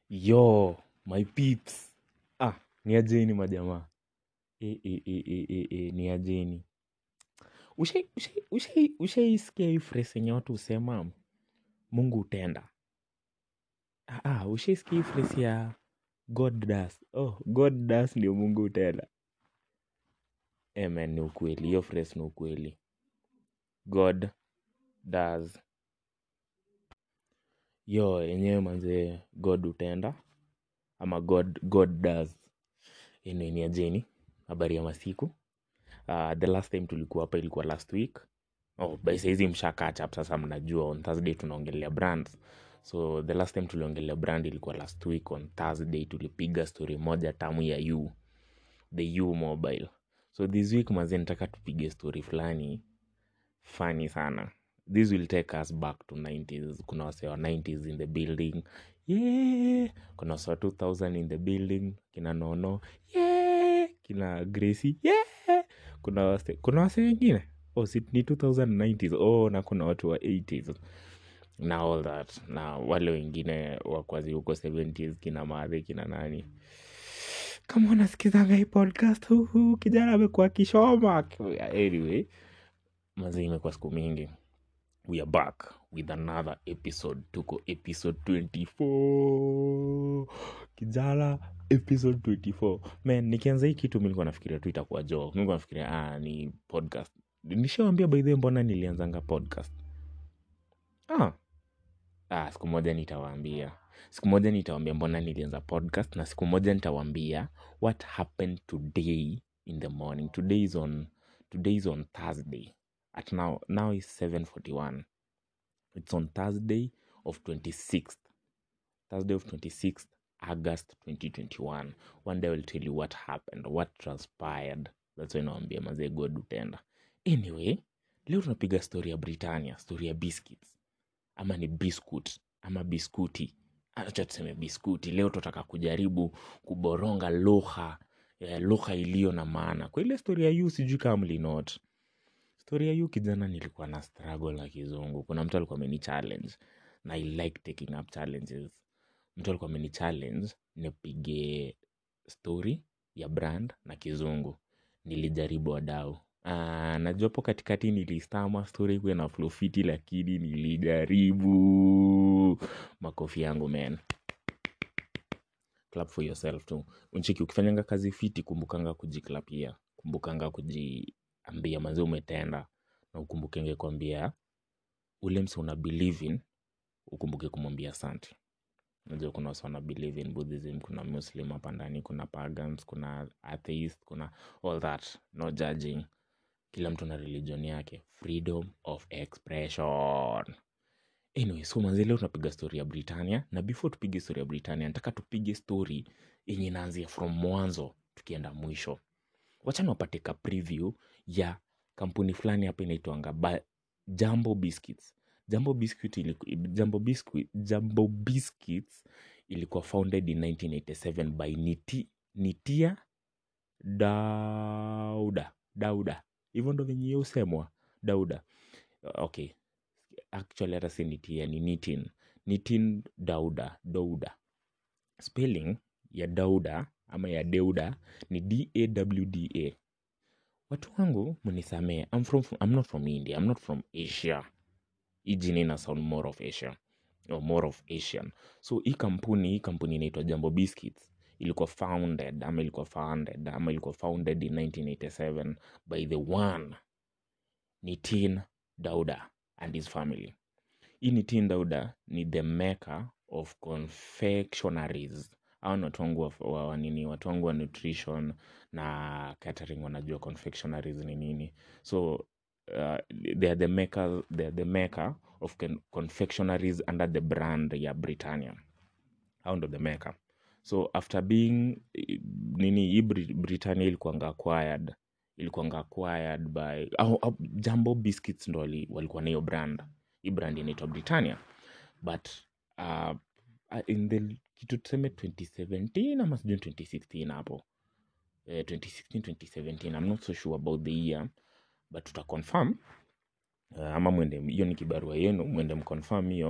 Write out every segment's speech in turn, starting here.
Yo, my peeps. Ah, ni ajeni majamaa. E, e, e, e, e, e, ni ajeni. Ushai, ushai, ushai, ushaisikia hii phrase yenye watu husema Mungu hutenda. Ah, ah, ushaisikia hii phrase ya God does. Oh, God does ndio Mungu hutenda. Eh, man, ni ukweli. Hiyo phrase ni ukweli. God does. Yo, yenyewe manze God hutenda. Ama God, God does. Ene ni ajeni. Habari ya masiku. Uh, the last time tulikuwa hapa ilikuwa last week oh, by saizi msha catch up sasa mnajua on thursday tunaongelea brands so the last time tuliongelea brand ilikuwa last week on thursday tulipiga story moja tamu ya u the u mobile so this week mazi nataka tupige story fulani funny sana this will take us back to 90s kuna wase wa 90s in the building yeah kuna wase wa 2000 in the building kina nono yeah kina gracie yeah kuna wase kuna wase wengine oh, si, ni 2090s oh na kuna watu wa 80s na all that na wale wengine wakwazi huko 70s kina madhe kina nani kama unasikizanga hii podcast huhu kijana amekuwa kishoma anyway mazi imekuwa siku mingi we are back with another episode tuko episode 24 kijana episode 24 man nikianza hii kitu mi nilikuwa nafikiria tu itakuwa jo mi nilikuwa nafikiria ah, ni podcast nishawambia by the way mbona nilianzanga podcast ah. Ah, siku moja nitawaambia siku moja nitawaambia mbona nilianza podcast na siku moja nitawaambia what happened today in the morning today is on today is on thursday at now now is 741 it's on thursday of 26th thursday of 26th august 2021 one day i will tell you what happened what transpired that's why nawambia mazee god utenda anyway leo tunapiga story ya britannia story ya biscuits ama ni biscuit ama biskuti acha tuseme biskuti leo tutaka kujaribu kuboronga lugha eh, lugha iliyo na maana kwa ile story ya yu sijui kama mlinot story ya yu kijana nilikuwa na struggle na kizungu kuna mtu alikuwa ameni challenge na i like taking up challenges mtu alikuwa ameni challenge nipige story ya brand na kizungu nilijaribu wadau Ah, najua hapo katikati nilistama story kuwe na flow fiti lakini nilijaribu makofi yangu man clap for yourself tu unchiki ukifanyanga kazi fiti kumbukanga kujiklapia kumbukanga kujiambia manzi umetenda na ukumbukenge kuambia ule mse una believe in ukumbuke kumwambia asante unajua kuna wase wana believe in buddhism kuna muslim hapa ndani kuna pagans kuna atheist kuna all that no judging kila mtu na religion yake freedom of expression anyway so manzi leo tunapiga story ya britannia na before tupige story ya britannia nataka tupige story yenye inaanzia from mwanzo tukienda mwisho wachana wapate ka preview ya kampuni fulani hapa inaitwanga Ba- jambo biscuits jambo biscuit iliku, jambo biscuit jambo biscuits ilikuwa founded in 1987 by Niti, nitia dauda dauda hivyo ndo venye hiyo husemwa dauda okay actually hata si nitia ni nitin nitin dauda dauda spelling ya dauda ama ya deuda ni dawda watu wangu mnisamee I'm, from, I'm not from india I'm not from asia hii jina ina sound more of asia or more of asian so hii kampuni hii kampuni inaitwa jambo biscuits ilikuwa founded ama ilikuwa founded ama ilikuwa founded in 1987 by the one nitin dauda and his family hii nitin dauda ni the maker of confectionaries au ni watu wangu wa, wa, wa nini watu wangu wa nutrition na catering wanajua confectionaries ni nini so uh, they are the maker, they are the maker of con confectionaries under the brand ya britannia au ndo the maker so after being eh, nini hii Bri- britannia ilikuwanga acquired ilikuwanga acquired by au, au, jambo biscuits ndo wali- walikuwa na hiyo brand hii brand inaitwa britannia but uh, uh, in the kitu tuseme 2017 ama sijui 2016 hapo eh, 2016 2017 i'm not so sure about the year but tutaconfirm uh, ama mwende hiyo ni kibarua yenu mwende mconfirm hiyo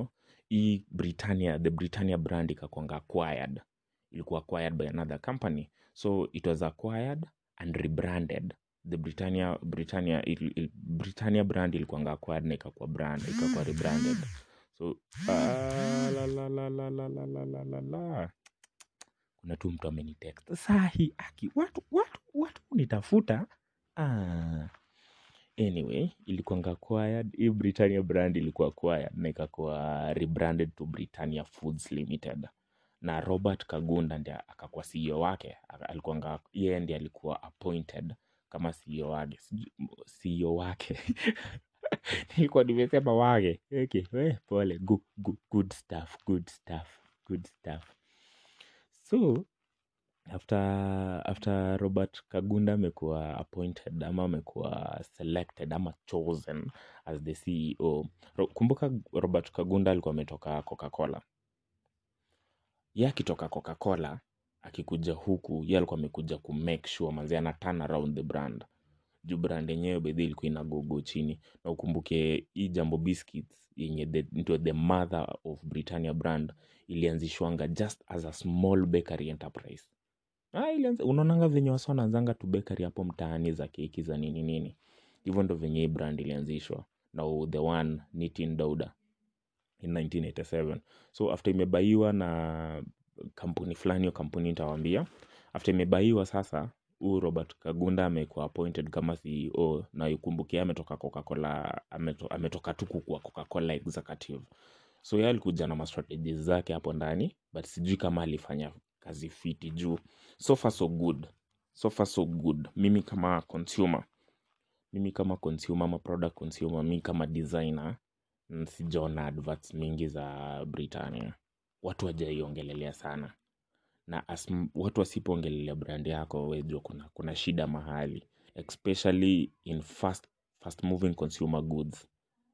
hii britannia the britannia brand ikakwanga acquired ilikuwa acquired by another company so it was acquired and rebranded the britannia britannia il, il, britannia brand ilikuwanga acquired na ikakuwa brand ikakuwa rebranded so ah, la, la, la, la, la, la, la, la, la, la. kuna tu mtu amenitext sahi aki watu watu watu nitafuta ah. anyway ilikuwanga acquired hii britannia brand ilikuwa acquired na ikakuwa rebranded to britannia foods limited na robert kagunda ndi akakuwa ceo wake Aka- alikuwanga yeye ndi alikuwa appointed kama ceo wake Sijui- ceo wake nilikuwa nimesema wake okay, we, pole good, good, good stuff good stuff good stuff so after after robert kagunda amekuwa appointed ama amekuwa selected ama chosen as the ceo Ro, kumbuka robert kagunda alikuwa ametoka coca-cola ye akitoka coca-cola akikuja huku ye alikuwa amekuja ku make sure manzi ana turn around the brand juu brand yenyewe bedhi ilikuwa inagogo chini na ukumbuke hii jambo biscuits yenye the, ndio the mother of britannia brand ilianzishwanga just as a small bakery enterprise Ah, ilianza unaonanga venye wasa wanaanzanga tu bakery hapo mtaani za keki za nini nini hivyo ndo venye hii brand ilianzishwa na the one nitin dauda in 1987 so after imebaiwa na kampuni fulani hiyo kampuni nitawambia after imebaiwa sasa huu robert kagunda amekuwa appointed kama ceo na ukumbukia ametoka coca-cola ameto, ametoka tu kukuwa coca-cola executive so ye alikuja na mastrategies zake hapo ndani but sijui kama alifanya kazi fiti juu so far so good so far so good mimi kama consumer mimi kama consumer ama product consumer mi kama designer mm, sijaona adverts mingi za britannia watu wajaiongelelea sana na as, m- watu wasipoongelelea brand yako wejua kuna, kuna shida mahali especially in fast, fast moving consumer goods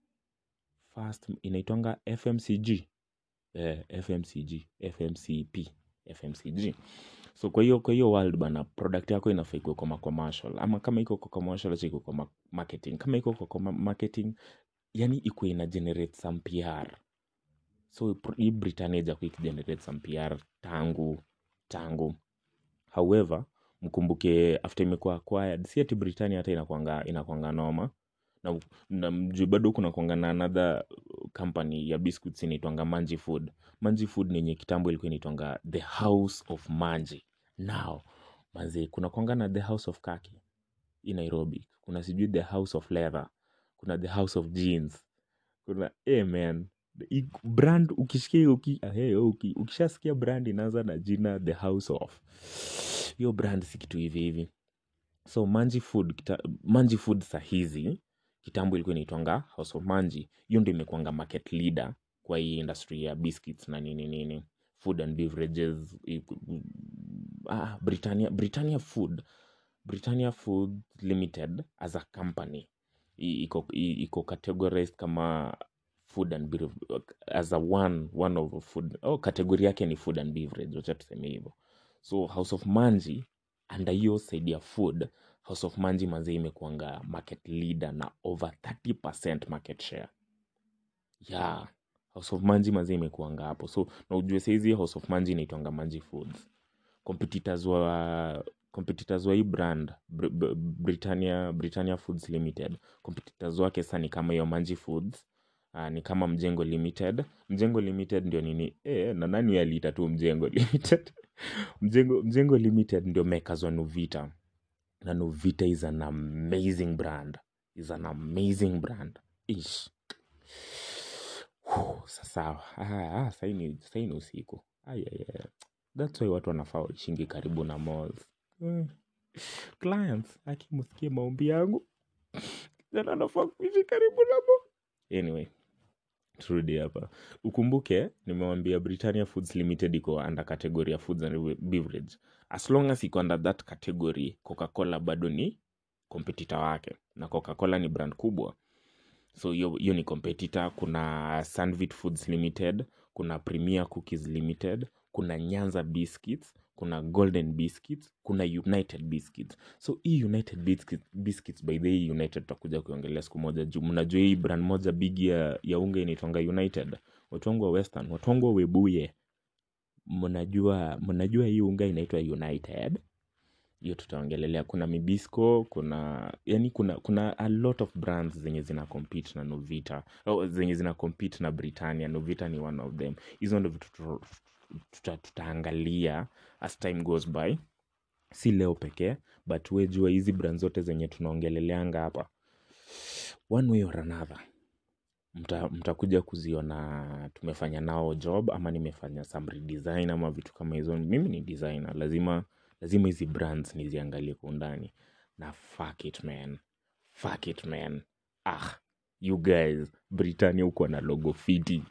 fast inaitwanga fmcg eh, fmcg fmcp fmcg so kwa hiyo kwa hiyo world bana product yako inafaa ikuwe kwa ma- commercial ama kama iko kwa commercial acha ikuwe kwa ma- marketing kama iko kwa kwa marketing yani ikuwe ina generate some pr so pr- hii britannia ijakuwa ikigenerate some pr tangu tangu however mkumbuke after imekuwa acquired si ati britannia hata inakwanga inakwanga noma na, na mjuu bado kuna kwanga na another company ya biscuits inaitwanga manji food manji food ni yenye kitambo ilikuwa inaitwanga the house of manji now manzi kuna kwanga na the house of kaki hii nairobi kuna sijui the house of leather kuna the house of jeans kuna hey man i- brand ukishikia uki, ah, hey, uki, ukishasikia brand inaanza na jina the house of hiyo brand si kitu hivi hivi so manji food kita, manji food sahizi kitambo ilikuwa inaitwanga house of manji hiyo ndo imekuanga market leader kwa hii industry ya biscuits na nini nini food and beverages i- ah, britannia, britannia food britannia food limited as a company i- iko i- iko categorized kama food and bev- as a one one of food oh, kategori yake ni food and beverage wacha tuseme hivyo so house of manji under hiyo side ya food house of manji mazee imekuanga market leader na over 30 market share yeah house of manji mazee imekuanga hapo so na ujue saizi house of manji inaitwanga manji foods competitors wa competitors wa hii brand Br Br britannia britannia foods limited competitors wake sasa ni kama hiyo manji foods uh, ni kama mjengo limited mjengo limited ndio nini e, na nani aliita tu mjengo limited mjengo, mjengo limited ndio makers wa nuvita na nuvita is an amazing brand is an amazing brand ish Whew, sasa ah, ah, saini saini usiku Ai, ai, ai. That's why watu wanafaa waishingi karibu na malls. Mm. Clients, akimusikie maombi yangu. Jana anafaa kuishi karibu na mall. Anyway, turudi hapa. Ukumbuke nimewambia Britannia Foods Limited iko under category ya foods and beverage. As long as iko under that category, Coca-Cola bado ni competitor wake. Na Coca-Cola ni brand kubwa. So hiyo hiyo ni competitor. Kuna Sunvit Foods Limited, kuna Premier Cookies Limited, kuna Nyanza Biscuits, kuna Golden Biscuits, kuna United Biscuits. So hii United Biscuits, Biscuits by the way, United tutakuja kuiongelea siku moja juu mnajua hii brand moja big ya, ya unga inaitwanga United. watu wangu wa western watu wangu wa webuye mnajua mnajua hii unga inaitwa united hiyo tutaongelelea kuna mibisco kuna yani kuna kuna a lot of brands zenye zina compete na novita oh, zenye zina compete na britannia novita ni one of them hizo ndo vitu tu- tuta, tutaangalia as time goes by si leo pekee but we jua hizi brand zote zenye tunaongeleleanga hapa one way or another mta- mtakuja kuziona tumefanya nao job ama nimefanya some redesign ama vitu kama hizo mimi ni designer lazima lazima hizi brands niziangalie kwa undani na fuck it man fuck it man ah you guys britannia huko na logo fiti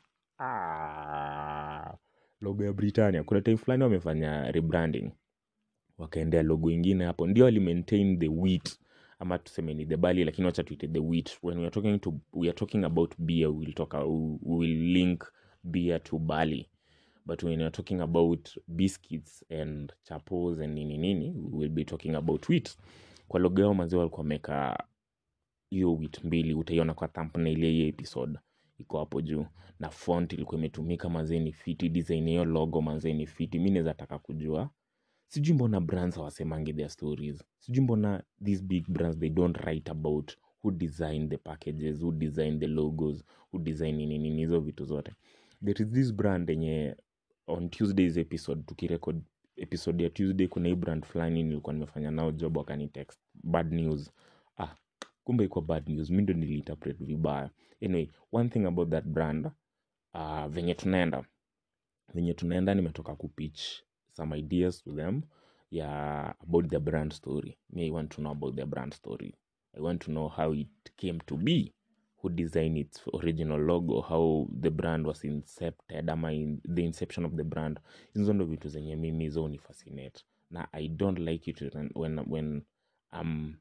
ah, logo ya britannia kuna time fulani wamefanya rebranding wakaendea logo ingine hapo ndio wali maintain the wheat ama tuseme ni the barley lakini wacha tuite the wheat when we are talking to we are talking about beer we will talk we will link beer to barley but when we are talking about biscuits and chapos and nini nini we will be talking about wheat kwa logo yao mazee walikuwa wameka hiyo wheat mbili utaiona kwa thumbnail ya hii episode iko hapo juu na font ilikuwa imetumika mazee ni fiti design ya hiyo logo mazee ni fiti mi naweza taka kujua sijui mbona brands hawasemangi their stories sijui mbona these big brands they don't write about who design the packages who design the logos who design nini nini hizo vitu zote there is this brand yenye on tuesdays episode tukirekod episode ya tuesday kuna hii brand fulani nilikuwa nimefanya nao job wakani text bad news ah kumbe ikuwa bad news mi ndo niliinterpret vibaya anyway one thing about that brand uh, venye tunaenda venye tunaenda nimetoka kupitch some ideas to them yeah about their brand story me i want to know about their brand story i want to know how it came to be who designed its original logo how the brand was incepted ama in, the inception of the brand hizo ndo vitu zenye mimi zo ni fascinate na i don't like it when, when, when I'm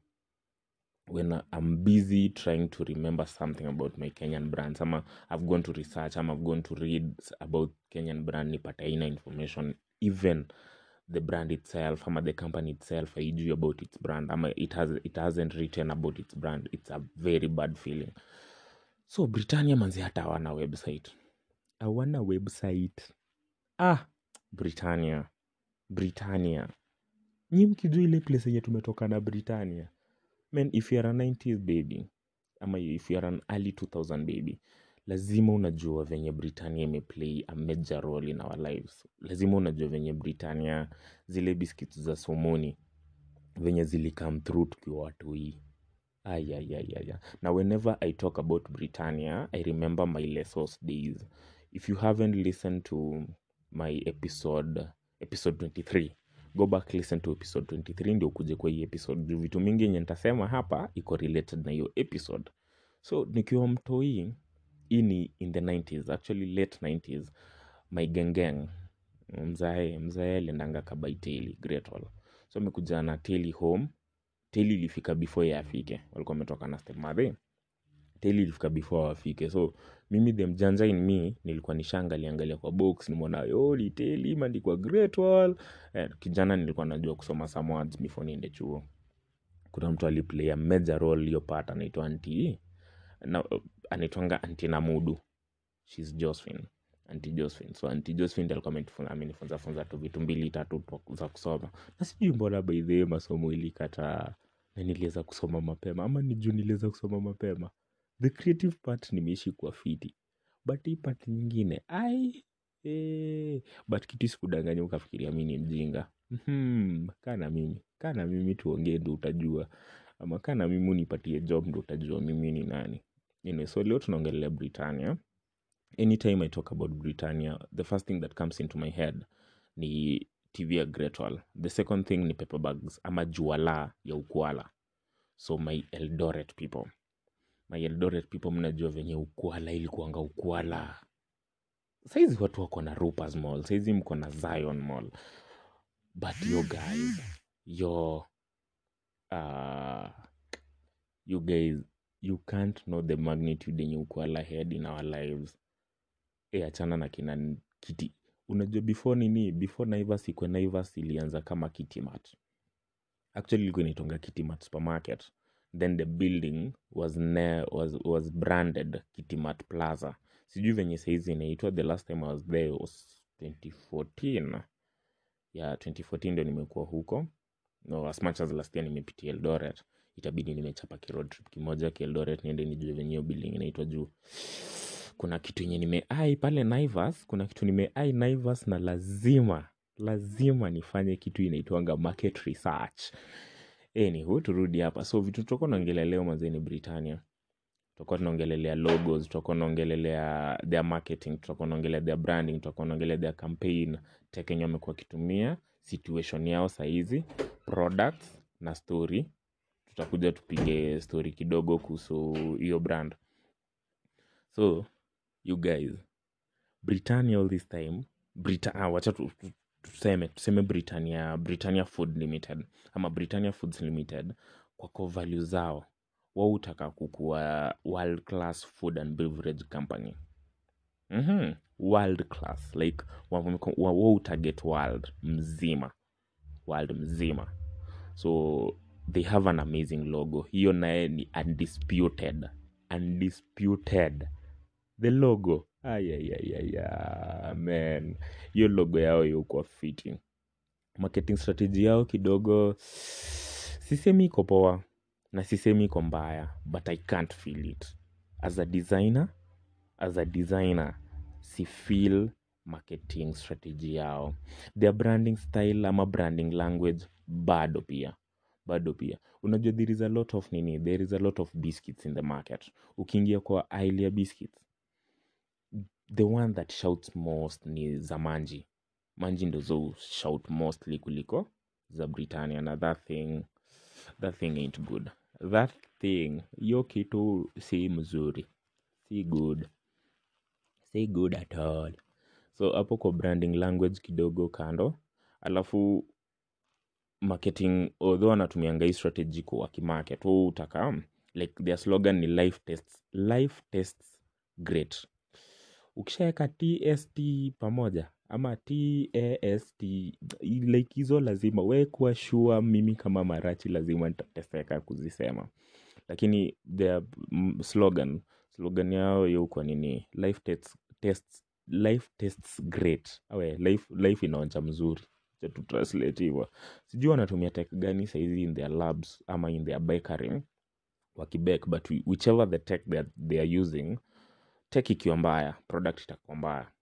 when I'm busy trying to remember something about my Kenyan brands ama I've gone to research ama I've gone to read about Kenyan brand nipata aina information even the brand itself ama the company itself haijui about its brand ama it, has, it hasn't written about its brand it's a very bad feeling so britannia manzi hata hawana website hawana website ah britannia britannia nyi mkijua ile place yenye tumetoka na britannia man if you're a 90s baby ama if you're an early 2000 baby lazima unajua venye britannia imeplay a major role in our lives lazima unajua venye britannia zile biscuits za somoni venye zilicome through tukiwa watu hii ayayayaya na whenever i talk about britannia i remember my lesos days if you haven't listened to my episode episode 23 go back listen to episode 23 ndio ukuje kwa hii episode juu vitu mingi yenye nitasema hapa iko related na hiyo episode so nikiwa mtoi hii ni in the 90s actually late 90s my gengeng mzae mzae aliendanga kabaiteli great Wall. so amekuja na teli home teli ilifika before ye afike walikuwa wametoka na stepmother teli ilifika before wafike so mimi the mjanja in me nilikuwa nishaangaliangalia kwa box nimeona yo ni teli imeandikwa great wall eh, kijana nilikuwa najua kusoma some words before niende chuo kuna mtu aliplay a major role hiyo part anaitwa anti na anaitwanga anti namudu shes josephine anti josephine so anti josephine ndiye alikuwa amenifunza- amenifunza funza tu vitu mbili tatu tu za kusoma na sijui mbona by the way masomo ilikata na niliweza kusoma mapema ama ni juu niliweza kusoma mapema the creative part nimeishi kwa fiti but hii part nyingine ai eh, but kitu sikudanganya ukafikiria mi ni mjinga hmm, kaa na mimi kaa na mimi tuongee ndo utajua ama kaa na mimi unipatie job ndo utajua mimi ni nani anyway, so leo tunaongelea britannia anytime i talk about britannia the first thing that comes into my head ni tv ya Great Wall. the second thing ni paper bags ama juala ya ukwala so my eldoret people my eldoret people mnajua venye ukwala ilikuanga ukwala saizi watu wako na Rupas mall saizi mko na zion mall but yo guys yo uh, you guys you can't know the magnitude yenye ukwala had in our lives e achana na kina n- kiti unajua before nini before naivas ikwe naivas ilianza kama kitimat actually ilikuwa inaitonga kitimat supermarket then the building was, ne was, was branded kitimat plaza sijui venye saizi inaitwa the last time I was there was 2014 ya 2014 ndio nimekuwa huko no, as much as last year nimepitia Eldoret itabidi nimechapa kiroad trip kimoja kieldoret niende nijue venye hiyo building inaitwa juu kuna kitu yenye nimeai pale Naivas kuna kitu nimeai Naivas na lazima lazima nifanye kitu inaitwanga market research anywho turudi hapa so vitu tutakuwa naongelea leo mazeni Britannia tutakuwa tunaongelelea logos tutakuwa naongelelea their marketing tutakuwa naongelea their branding tutakuwa naongelea their campaign tech yenye wamekuwa wakitumia situation yao sahizi products na story tutakuja tupige story kidogo kuhusu hiyo brand so you guys britannia all this time Brita ah, wacha tu, tu, tuseme tuseme britannia britannia food limited ama britannia foods limited kwa core value zao wao hutaka kukuwa world class food and beverage company mm-hmm. world class like wao target world mzima world mzima so they have an amazing logo hiyo naye ni undisputed undisputed the logo ayayayaya man hiyo logo yao yukuwa fiti marketing strategy yao kidogo sisemi iko poa na sisemi iko mbaya but i can't feel it as a designer as a designer si feel marketing strategy yao their branding style ama branding language bado pia bado pia unajua there is a lot of nini there is a lot of biscuits in the market ukiingia kwa aisle ya biscuits the one that shouts most ni za manji manji ndo zo shout mostly kuliko za britannia na that thing that thing ain't good that thing hiyo kitu si mzuri si good si good at all so hapo kwa branding language kidogo kando alafu marketing although anatumianga hii strategy kwa kimarket huu utaka like their slogan ni life tests life tests great ukishaweka tst pamoja ama tast like hizo lazima we kuwa sure mimi kama marachi lazima nitateseka kuzisema lakini their mm, slogan slogan yao yukwa nini life tests, tests, life tests great awe life, life inaonja mzuri Acha tu translate hivyo sijui wanatumia tech gani saizi in their labs ama in their bakery wakibek but whichever the tech that they are using tech ikiwa mbaya product itakuwa mbaya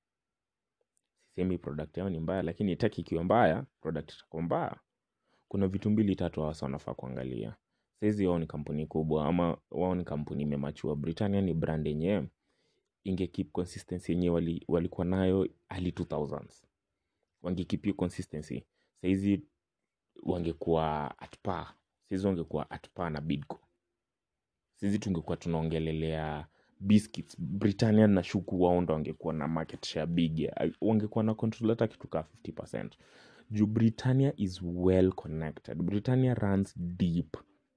sisemi product yao ni mbaya lakini tech ikiwa mbaya product itakuwa mbaya kuna vitu mbili tatu hawasa wanafaa kuangalia saizi wao ni kampuni kubwa ama wao ni kampuni imemachua britannia ni brand yenyewe inge keep consistency yenyewe wali, walikuwa nayo early 2000s wangekeep hiyo consistency saizi wangekuwa at par saizi wangekuwa at par na bidco saizi tungekuwa tunaongelelea biscuits britannia na shuku wao ndo wangekuwa na market share big ya- wangekuwa na control hata kitu kaa 50 juu britannia is well connected britannia runs deep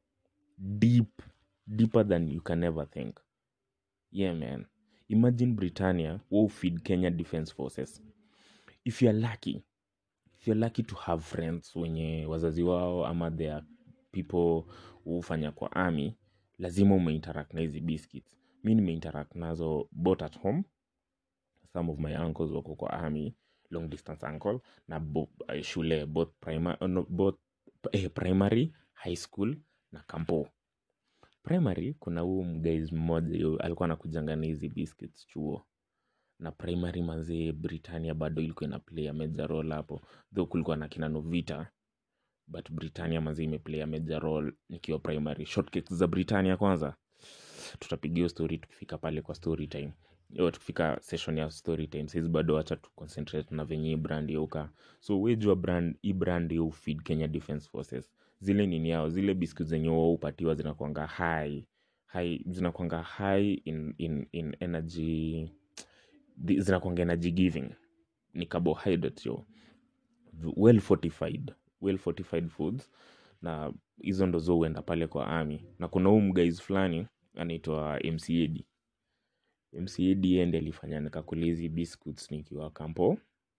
deep deeper than you can ever think yeah man imagine britannia will feed kenya defense forces if you're lucky if you're lucky to have friends wenye wazazi wao ama their people hufanya kwa army lazima umeinteract na hizi biscuits mi nimeinteract nazo both at home some of my uncles wako kwa army long distance uncle na bo, uh, shule both, prima, uh, no, both eh, primary high school na kampo primary kuna huu mguys mmoja yu- alikuwa anakujanga na hizi biscuits chuo na primary mazee britannia bado ilikuwa ina play a major role hapo though kulikuwa na kina novita but britannia mazee imeplay a major role nikiwa primary shortcakes za britannia kwanza tutapiga hiyo story tukifika pale kwa story time Yo, tukifika session ya story time saizi bado wacha tu concentrate na venye hii brand yauka so wejua brand hii brand yo feed kenya defense forces zile nini yao zile biscuit zenye wao hupatiwa zinakwanga high high zinakwanga high in, in, in energy thi- zinakwanga energy giving ni carbohydrate yo well fortified well fortified foods na hizo ndo zo huenda pale kwa army na kuna huu mguys fulani anaitwa mcad mcad ende alifanya nikakula hizi biscuits nikiwa kampo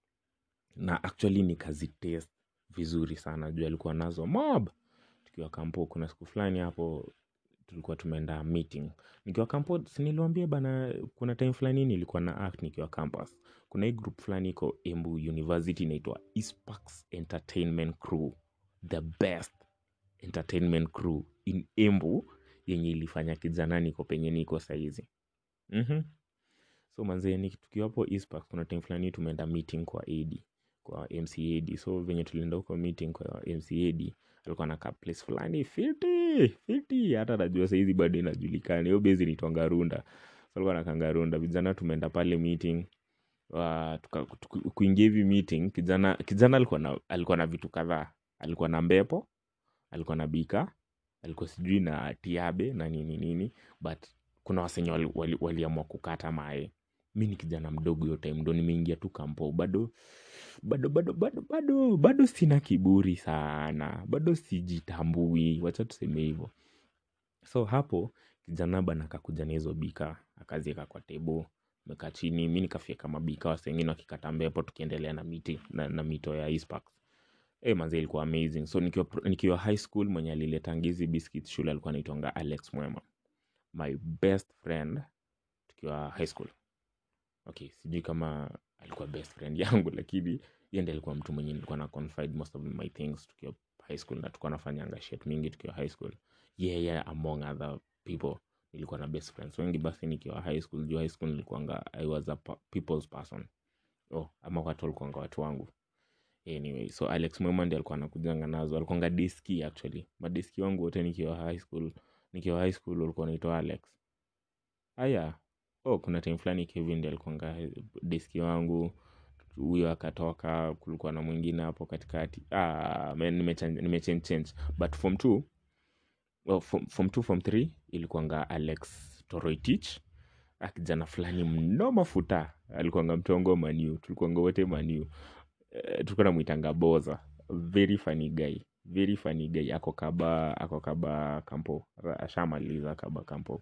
na actually nikazitest vizuri sana juu alikuwa nazo mob tukiwa kampo kuna siku fulani hapo tulikuwa tumeenda meeting nikiwa campus niliwaambia bana kuna time fulani nilikuwa na act nikiwa campus kuna hii group fulani iko embu university inaitwa Eastparks entertainment crew the best entertainment crew in embu yenye ilifanya kijana niko penye niko saizi mm-hmm. so manzee ni tukiwa hapo Eastparks kuna time fulani tumeenda meeting kwa ad kwa mcad so venye tulienda huko meeting kwa mcad alikuwa na place fulani fiti fiti hata najua saizi bado inajulikana hiyo bezi nitwanga runda so alikuwa nakanga runda vijana tumeenda pale meeting uh, tuka, tuku, kuingia hivi meeting kijana kijana alikuwa na, alikuwa na vitu kadhaa alikuwa na mbepo alikuwa na bika alikuwa sijui na tiabe na nini nini but kuna wasenye waliamua wali, wali, wali kukata mae mi ni kijana mdogo hiyo time ndo nimeingia tu kampo bado bado bado bado bado bado sina kiburi sana bado sijitambui wacha tuseme hivyo so hapo kijana bana akakuja na hizo bika akazieka kwa tebo mekaa chini mi nikafieka mabika wasengine wakikata mbepo tukiendelea na miti na, na mito ya Eastparks hey, manze ilikuwa amazing so nikiwa, nikiwa high school mwenye aliletangizi biscuit shule alikuwa anaitwanga alex mwema my best friend tukiwa high school okay sijui kama alikuwa best friend yangu lakini ye ndi alikuwa mtu mwenye nilikuwa na confide most of my things tukiwa high school na tukuwa nafanyanga shit mingi tukiwa high school yeye yeah, yeah, among other people nilikuwa na best friends wengi basi nikiwa high school juu high school nilikuanga i was a people's person oh, ama watu walikuanga watu wangu anyway so alex mwema ndi alikuwa anakujanga nazo alikuanga diski actually madiski wangu wote nikiwa high school nikiwa high school walikuwa naitwa alex haya oh kuna time fulani kevin ndi alikuanga diski wangu huyo akatoka kulikuwa na mwingine hapo katikati ah, nimechange change but form two well, form, form two form three ilikuanga alex toroitich akijana fulani mno mafuta alikuanga mtongo maniu tulikuanga wote maniu uh, tulikuwa namwitanga boza very funny guy very funny guy ako kaba ako kaba kampo ashamaliza kaba kampo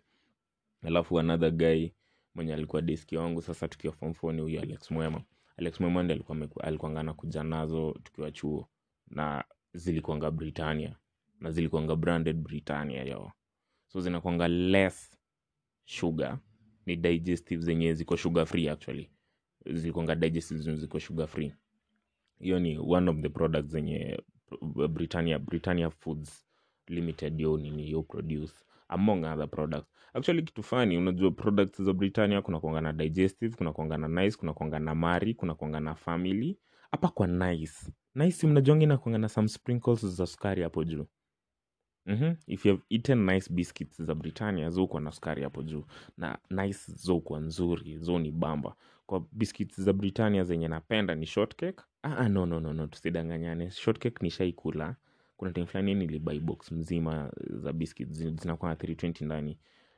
alafu another guy mwenye alikuwa deski wangu sasa tukiwa form four ni huyo alex mwema alex mwema ndi alikuwa alikuanga nakuja nazo tukiwa chuo na zilikuanga britannia na zilikuanga branded britannia yo so zinakwanga less sugar ni digestive zenye ziko sugar free actually zilikuanga digestive zenye ziko sugar free hiyo ni one of the products zenye britannia britannia foods limited yo nini yo produce among other products actually kitu fani unajua products za britannia kuna kuanga na digestive kuna kuanga na nice kuna kuanga na mari kuna kuanga na family hapa kwa nice nice mnajongi na kuanga na some sprinkles za sukari hapo juu Mm-hmm. if you have eaten nice biscuits za britannia zokuwa na sukari hapo juu na nice zokuwa nzuri zo ni bamba kwa biscuits za britannia zenye napenda ni shortcake ah, no, no, no, no tusidanganyane shortcake nishaikula kuna time fulani nilibai box mzima za biscuits zinakuwa na 320 ndani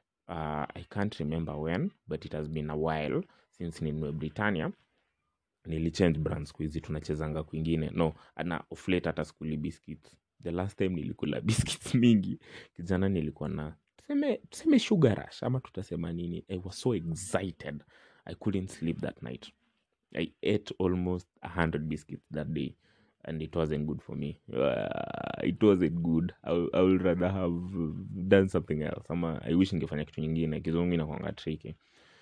uh, i can't remember when but it has been a while since ninue britannia nilichange brand siku hizi tunachezanga kwingine no na oflate hata skuli biscuits the last time nilikula biscuits mingi kijana nilikuwa na tuseme, tuseme sugar rush ama tutasema nini i was so excited i couldn't sleep that night i ate almost 100 biscuits that day and it wasn't good for me uh, it wasn't good I, I would rather have done something else ama i wish ningefanya kitu nyingine kizungu inakwanga tricky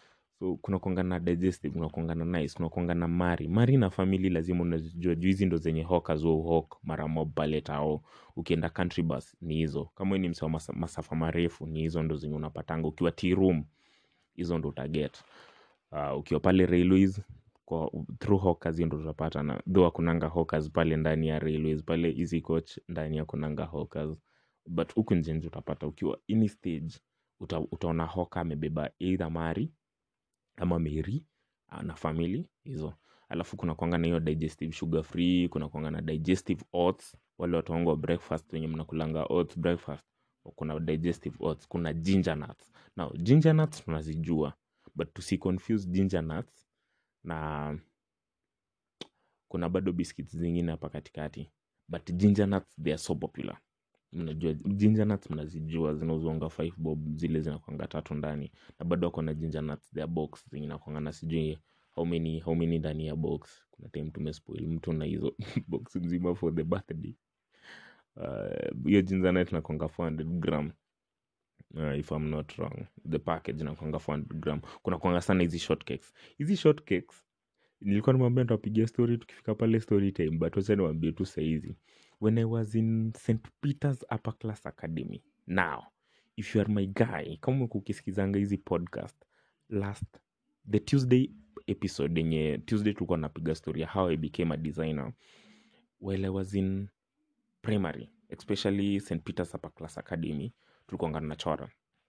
so kuna kuanga na digestive kuna kuanga na nice kuna kuanga na mari mari na family lazima unajua juu hizi ndo zenye hawkers wa hawk mara mob pale tao ukienda country bus ni hizo kama ni msewa masa, masafa marefu ni hizo ndo zenye unapatanga ukiwa tea room hizo ndo utaget uh, ukiwa pale railways kwa through hawkers hiyo ndo utapata na though akunanga hawkers pale ndani ya railways pale easy coach ndani ya kunanga hawkers but huku nje nje utapata ukiwa any stage uta, utaona hoka amebeba either mari ama meri na family hizo alafu kuna kwanga na hiyo digestive sugar free kuna kwanga na digestive oats wale watu wangu wa breakfast wenye mnakulanga oats breakfast kuna digestive oats kuna ginger nuts now ginger nuts tunazijua but tusiconfuse ginger nuts na kuna bado biscuits zingine hapa katikati but ginger nuts they are so popular mnajua ginger nuts mnazijua zinauzwanga 5 bob zile zinakwanga tatu ndani na bado wako na ginger nuts their box zenye nakwanga na sijui how many how many ndani ya box kuna time tumespoil mtu na hizo box mzima for the birthday hiyo uh, ginger nut nakwanga 400 gram uh, if i'm not wrong the package nakwanga 400 gram kuna kwanga sana hizi shortcakes hizi shortcakes nilikuwa nimwambia nitapigia story tukifika pale story time but wacha niwaambie tu sahizi when i was in st peters upper class academy now if you are my guy kama umekuwa ukisikizanga hizi podcast last the tuesday episode yenye tuesday tulikuwa napiga story ya how i became a designer while i was in primary especially st peters upper class academy tulikuanga tunachora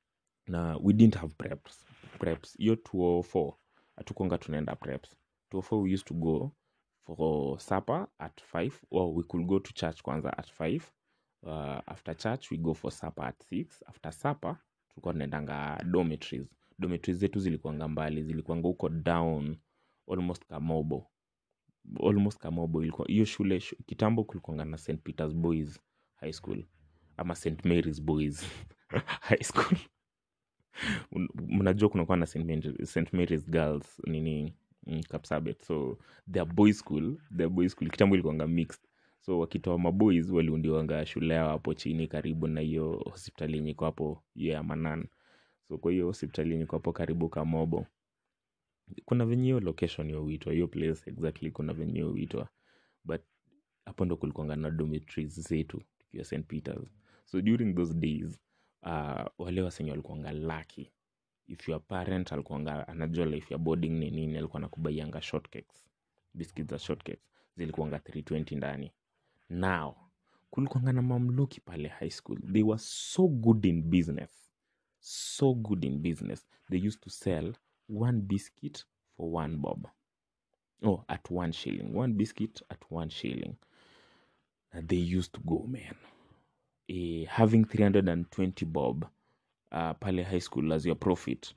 na we didn't have preps preps hiyo 204 hatukuanga tunaenda preps 204 we used to go for supper at 5 or we could go to church kwanza at 5 uh, after church we go for supper at 6 after supper tulikuwa tunaendanga dormitories dormitories zetu zilikuanga mbali zilikuanga huko down almost kamobo almost kamobo ilikuwa hiyo shule shu, kitambo kulikuanga na st peters boys high school ama st marys boys high school Un- mnajua kunakuwa na st Mary- St. marys girls nini mm, kapsabet so their boy school their boy school kitambo ilikuanga mixed so wakitoa maboys waliundiwanga shule yao hapo chini karibu na hiyo hospitali yenye iko hapo hiyo ya manan so kwa hiyo hospitali yenye iko hapo karibu kamobo kuna venye hiyo location hiyo huitwa hiyo place exactly kuna venye hiyo huitwa but hapo ndo kulikuanga na dormitories zetu tukiwa st peters so during those days uh, wale wasenye walikuanga lucky if your parent alikuanga anajua life ya boarding ni nini alikuwa nakubaianga shortcakes biscuits za shortcakes zilikuanga 320 ndani now kulikuanga na mamluki pale high school they were so good in business so good in business they used to sell one biscuit for one bob oh at one shilling one biscuit at one shilling and they used to go man eh, having 320 bob uh, pale high school as your profit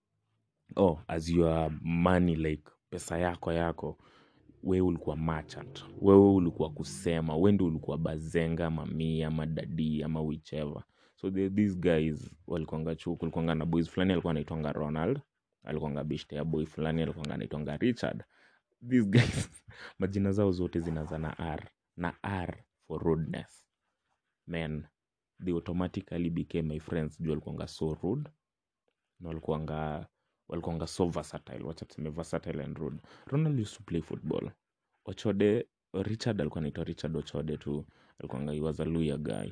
oh as your money like pesa yako yako wewe ulikuwa merchant wewe ulikuwa kusema we ndio ulikuwa bazenga mamii ama dadi ama whichever so the, these guys walikuanga chuo kulikuanga na boys fulani alikuwa anaitwanga ronald alikuanga bishte ya boy fulani alikuanga anaitwanga richard these guys majina zao zote zinaza na r na r for rudeness men they automatically became my friends juu walikuanga so rude na walikuanga walikuanga so versatile wacha tuseme versatile and rude ronald used to play football ochode richard alikuwa naitwa richard ochode tu alikuanga he was a luya guy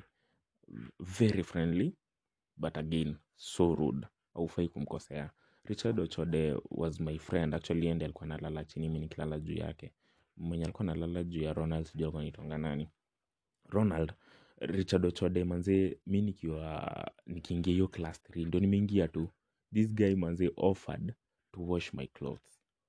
very friendly but again so rude aufai kumkosea richard ochode was my friend actually ende alikuwa nalala chini mi nikilala juu yake mwenye alikuwa nalala juu ya ronald sijua alikuwa naitonga nani ronald richard ochode manzee mi nikiwa nikiingia hiyo class 3 ndo nimeingia tu this guy manzee offered to wash my clothes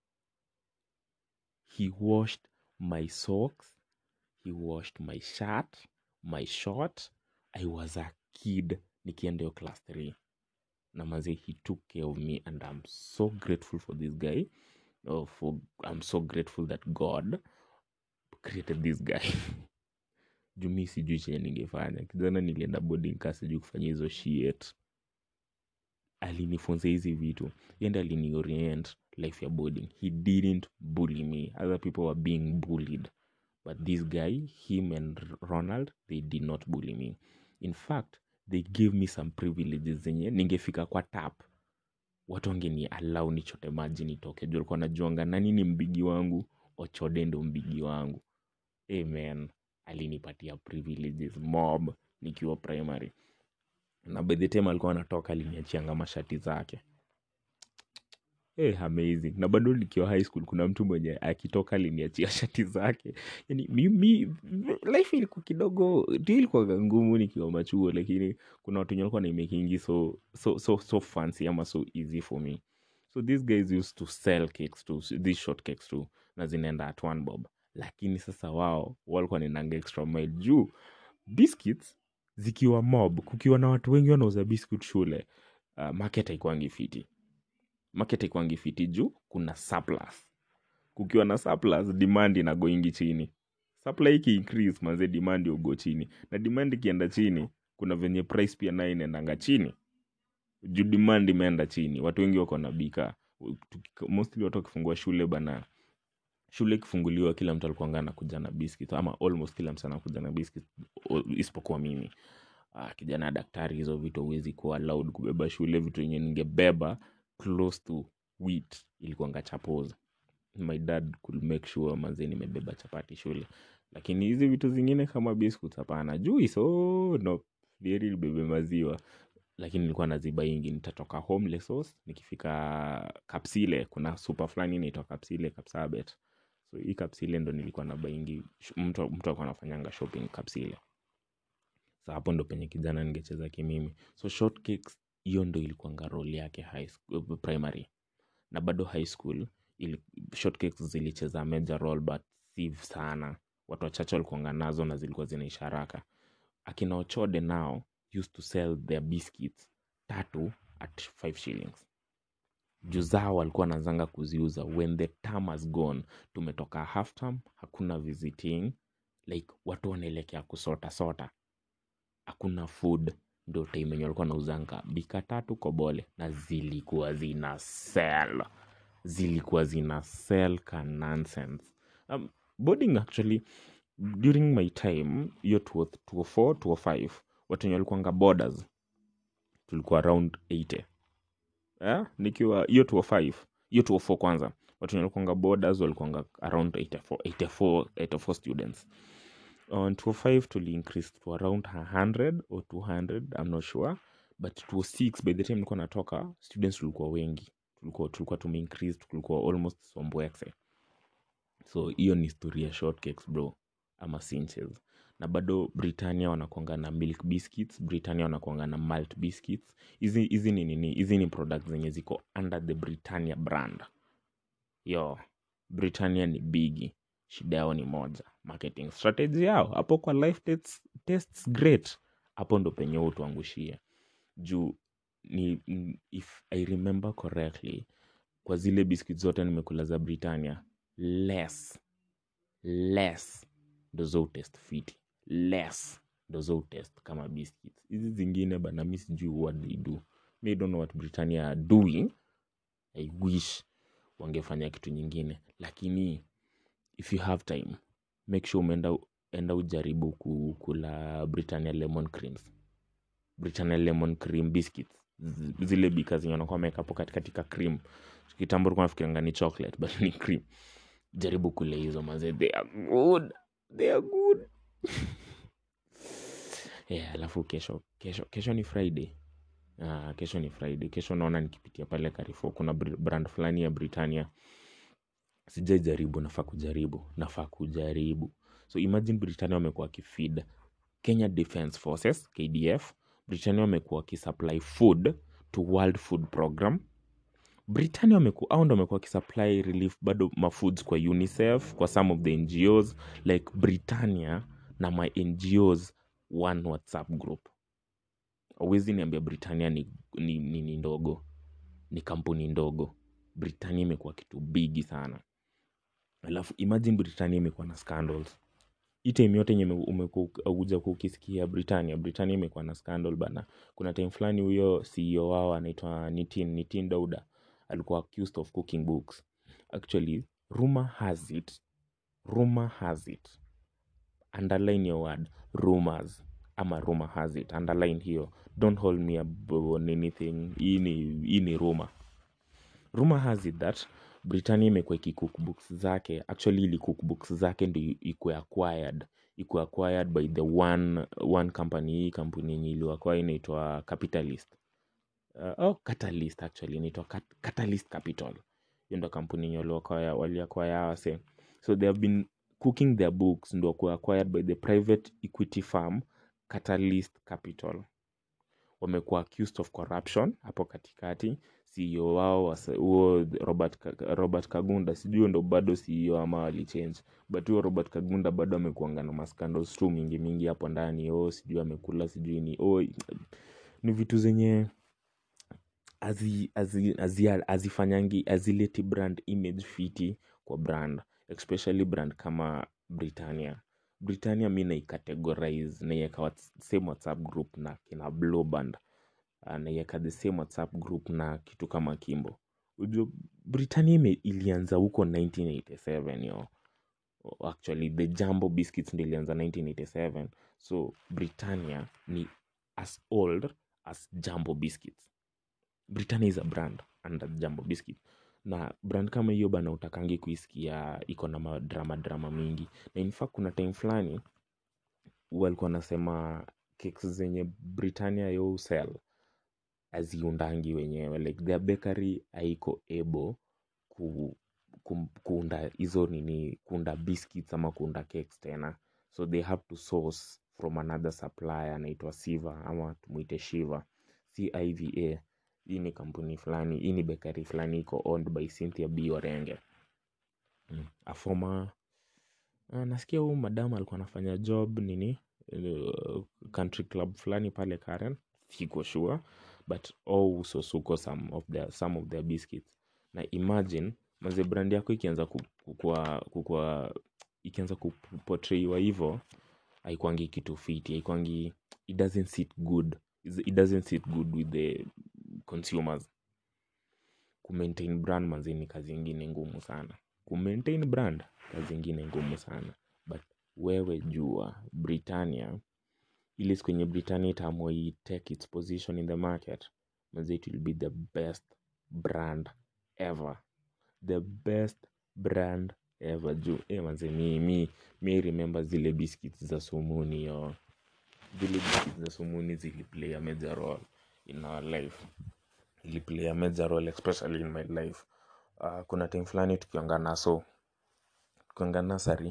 he washed my socks he washed my shirt my short i was a kid nikienda hiyo class 3 na manzee he took care of me and i'm so grateful for this guy oh, for, i'm so grateful that god created this guy juu mi sijui chenye ningefanya kijana nilienda boarding ka sijui kufanya hizo shit alinifunza hizi vitu yende aliniorient life ya boarding he didn't bully me other people were being bullied but this guy him and ronald they did not bully me in fact they gave me some privileges zenye ningefika kwa tap watu wangeni alau nichote maji nitoke juu alikuwa najuanga nani ni mbigi wangu ochode ndo mbigi wangu amen alinipatia privileges mob nikiwa primary na by the time alikuwa anatoka aliniachianga mashati zake hey, amazing na bado nikiwa high school kuna mtu mwenye akitoka aliniachia shati zake yani mimi life ilikuwa kidogo ndio ilikuwa ngumu nikiwa machuo lakini kuna watu wenye walikuwa naimekingi so, so, so, so fancy ama so easy for me so these guys used to sell cakes too these short cakes too na zinaenda at one bob lakini sasa wao walikuwa ninaanga extra mile juu biscuits zikiwa mob kukiwa na watu wengi wanauza biscuit shule uh, market haikuangi fiti market haikuangi fiti juu kuna surplus kukiwa na surplus demand inagoingi chini supply iki increase manze demand ugo chini na demand ikienda chini kuna venye price pia nayo inaendanga chini juu demand imeenda chini watu wengi wako na bika Tuki- mostly watu wakifungua shule bana shule ikifunguliwa kila mtu alikuanga anakuja na biscuit ama almost kila mtu anakuja na biscuit o- isipokuwa mimi ah, kijana daktari hizo vitu huwezi kuwa allowed kubeba shule vitu yenye ningebeba close to wheat ilikuwanga chapos my dad could make sure manze nimebeba chapati shule lakini hizi vitu zingine kama biscuits hapana juice oh no dieri libebe maziwa lakini nilikuwa nazibaingi nitatoka homelessos nikifika kapsile kuna super fulani inaitwa kapsile kapsabet so hii kapsile ndo nilikuwa nabaingi sh- mtu mtu alikuwa anafanyanga shopping kapsile sa hapo ndo penye kijana ningecheza kimimi so shortcakes hiyo ndo ilikuwanga role yake high school, primary na bado high school ili, shortcakes zilicheza major role but si sana watu wachache walikuanga nazo na zilikuwa zinaisha haraka akina ochode now used to sell their biscuits tatu at 5 shillings juu zao walikuwa wanazanga kuziuza when the term has gone tumetoka half term hakuna visiting like watu wanaelekea kusota sota hakuna food ndo time yenye walikuwa nauzanga bika tatu kobole na zilikuwa zina sell zilikuwa zina sell ka nonsense um, boarding actually during my time hiyo 204 205 watu wenye walikuanga borders tulikuwa around 80 eh? nikiwa hiyo 205 hiyo 204 kwanza watu wenye walikuanga borders walikuanga around 84 84 84 students on 205 tuli increase to around 100 or 200 i'm not sure but 206 by the time nilikuwa natoka students tulikuwa wengi tulikuwa tulikuwa tume increase tulikuwa almost sombwexe so hiyo ni historia shortcakes bro ama cinches na bado britannia wanakuanga na milk biscuits britannia wanakuanga na malt biscuits hizi hizi ni nini hizi ni products zenye ziko under the britannia brand yo britannia ni bigi shida yao ni moja marketing strategy yao hapo kwa life tests, tests great hapo ndo penye utuangushia juu ni n- if i remember correctly kwa zile biscuit zote nimekula za britannia less less ndo zo test fiti less ndo zo test kama biscuits hizi zingine bana mi sijui what they do mi don't know what britannia are doing i wish wangefanya kitu nyingine lakini if you have time make sure umeenda enda ujaribu ku- kula britannia lemon creams britannia lemon cream biscuits Z- zile bika zenye wanakuwa wameweka hapo katikati ka cream kitambo ulikuwa nafikirianga ni chocolate but ni cream jaribu kule hizo maze they are good they are good yeah, alafu kesho kesho kesho ni friday Ah, kesho ni friday kesho naona nikipitia pale Carrefour kuna br- brand fulani ya britannia sijai jaribu nafaa kujaribu nafaa kujaribu so imagine britannia wamekuwa wakifeed kenya defence forces kdf britannia wamekuwa wakisupply food to world food program britannia wameku- hao ndo wamekuwa wakisupply relief bado mafoods kwa unicef kwa some of the ngos like britannia na my ngos one whatsapp group awezi niambia britannia ni, ni, ni, ni ndogo ni kampuni ndogo britannia imekuwa kitu bigi sana alafu imagine britannia imekuwa na scandals hii time yote yenye umekuja kukisikia britannia britannia imekuwa na scandal bana kuna time fulani huyo ceo wao anaitwa nitin nitin dauda alikuwa accused of cooking books actually rumor has it rumor has it underline your word rumors ama rumor has it underline hiyo don't hold me up on anything hii ni hii ni rumor rumor has it that britannia imekuwa ikicook books zake actually ili cook books zake ndo ikuwe acquired ikuwe acquired by the one, one company hii kampuni yenye iliwakwa inaitwa capitalist uh, oh, catalyst actually inaitwa Cat- catalyst capital hiyo ndo kampuni yenye waliakwaya waliakwaya wase so they have been cooking their books ndo kuwa acquired by the private equity firm catalyst capital wamekuwa accused of corruption hapo katikati ceo wao wasa- huo robert, Ka- robert kagunda sijui huyo ndo bado ceo ama walichange but huyo robert kagunda bado amekuanga na mascandals tu mingi mingi hapo ndani o sijui amekula sijui ni o ni vitu zenye hazi- hazi- hazi- hazifanyangi hazileti brand image fiti kwa brand especially brand kama britannia britannia mi naicategorize naiweka whats- same whatsapp group na kina blowband uh, naiweka the same whatsapp group na kitu kama kimbo ujua britannia ime, ilianza huko 1987 yo actually the jumbo biscuits ndo ilianza 1987 so britannia ni as old as jumbo biscuits britannia is a brand under jumbo biscuit na brand kama hiyo bana utakangi kuisikia iko na madrama drama mingi na in fact kuna time fulani walikuwa nasema cakes zenye britannia yo sell aziundangi wenyewe like their bakery haiko able ku, ku, kuunda hizo nini kuunda biscuits ama kuunda cakes tena so they have to source from another supplier anaitwa siva ama tumuite shiva civa hii ni kampuni fulani hii ni bakery fulani iko owned by cynthia b orenge mm. a former uh, nasikia huu madam alikuwa anafanya job nini uh, country club fulani pale karen siko sure but also suko some of their, some of their biscuits na imagine maze brand yako ikianza kukua, kukua ikianza kupotraiwa hivo haikwangi kitu fiti haikwangi it doesn't sit good it doesn't sit good with the consumers kumaintain brand manzi ni kazi ingine ngumu sana kumaintain brand kazi ingine ngumu sana but wewe jua britannia ili siku yenye britannia itaamua take its position in the market manzi it will be the best brand ever the best brand ever juu eh manzi mi, mi, mi remember zile biscuits za sumuni yo zile biscuits za sumuni ziliplay a major role in our life iliplay a major role especially in my life uh, kuna time fulani tukianga naso tukianga nasari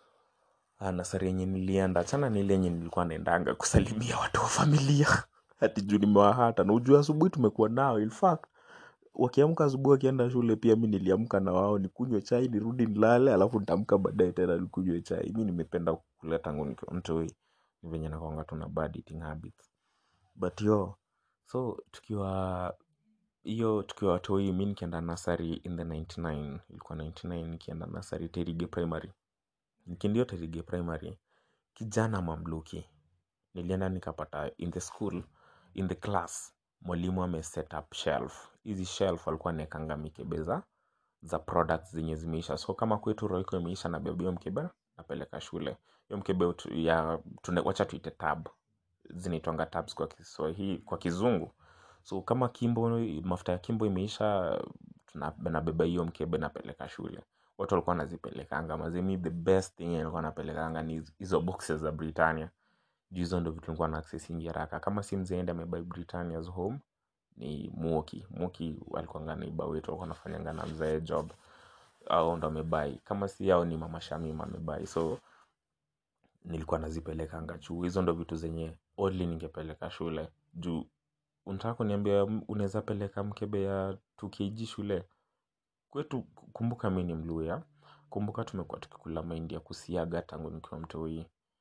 uh, nasari yenye nilienda chana nile yenye nilikuwa naendanga kusalimia watu wa familia hati juu nimewahata na ujua asubuhi tumekuwa nao in fact wakiamka asubuhi wakienda shule pia mi niliamka na wao nikunywe chai nirudi nilale alafu nitaamka baadaye tena nikunywe chai mi nimependa kukula tangu nikiwa mtoi ni venye nakwanga tuna bad eating habits but yo so tukiwa hiyo tukiwa watoi mi nikienda nasari in the 99 ilikuwa 99 nikienda nasari terige primary nikiendio terige primary kijana mamluki nilienda nikapata in the school in the class mwalimu ame set up shelf hizi shelf alikuwa anaekanga mikebe za za products zenye zimeisha so kama kwetu roiko imeisha na bebio mkebe napeleka shule hiyo mkebe ya tune, wacha tuite tab zinaitwanga tabs kwa kiswahili kwa kizungu so kama kimbo mafuta ya kimbo imeisha nabeba hiyo mkebe napeleka shule watu walikuwa nazipelekanga mazimi the best thing alikuwa napelekanga ni hizo boxes za britannia juu hizo ndo vitu nilikuwa na access ingi haraka kama si mzeende amebai britannia's home ni muoki muoki walikuanga naiba wetu walikuwa nafanyanga na mzae job au ndo amebai kama si yao ni mama shamima amebai so nilikuwa nazipelekanga juu hizo ndo vitu zenye only ningepeleka shule juu unataka kuniambia unaweza peleka mkebe ya 2kg shule kwetu kumbuka mi ni mluya kumbuka tumekuwa tukikula mahindi ya kusiaga tangu nikiwa mtoi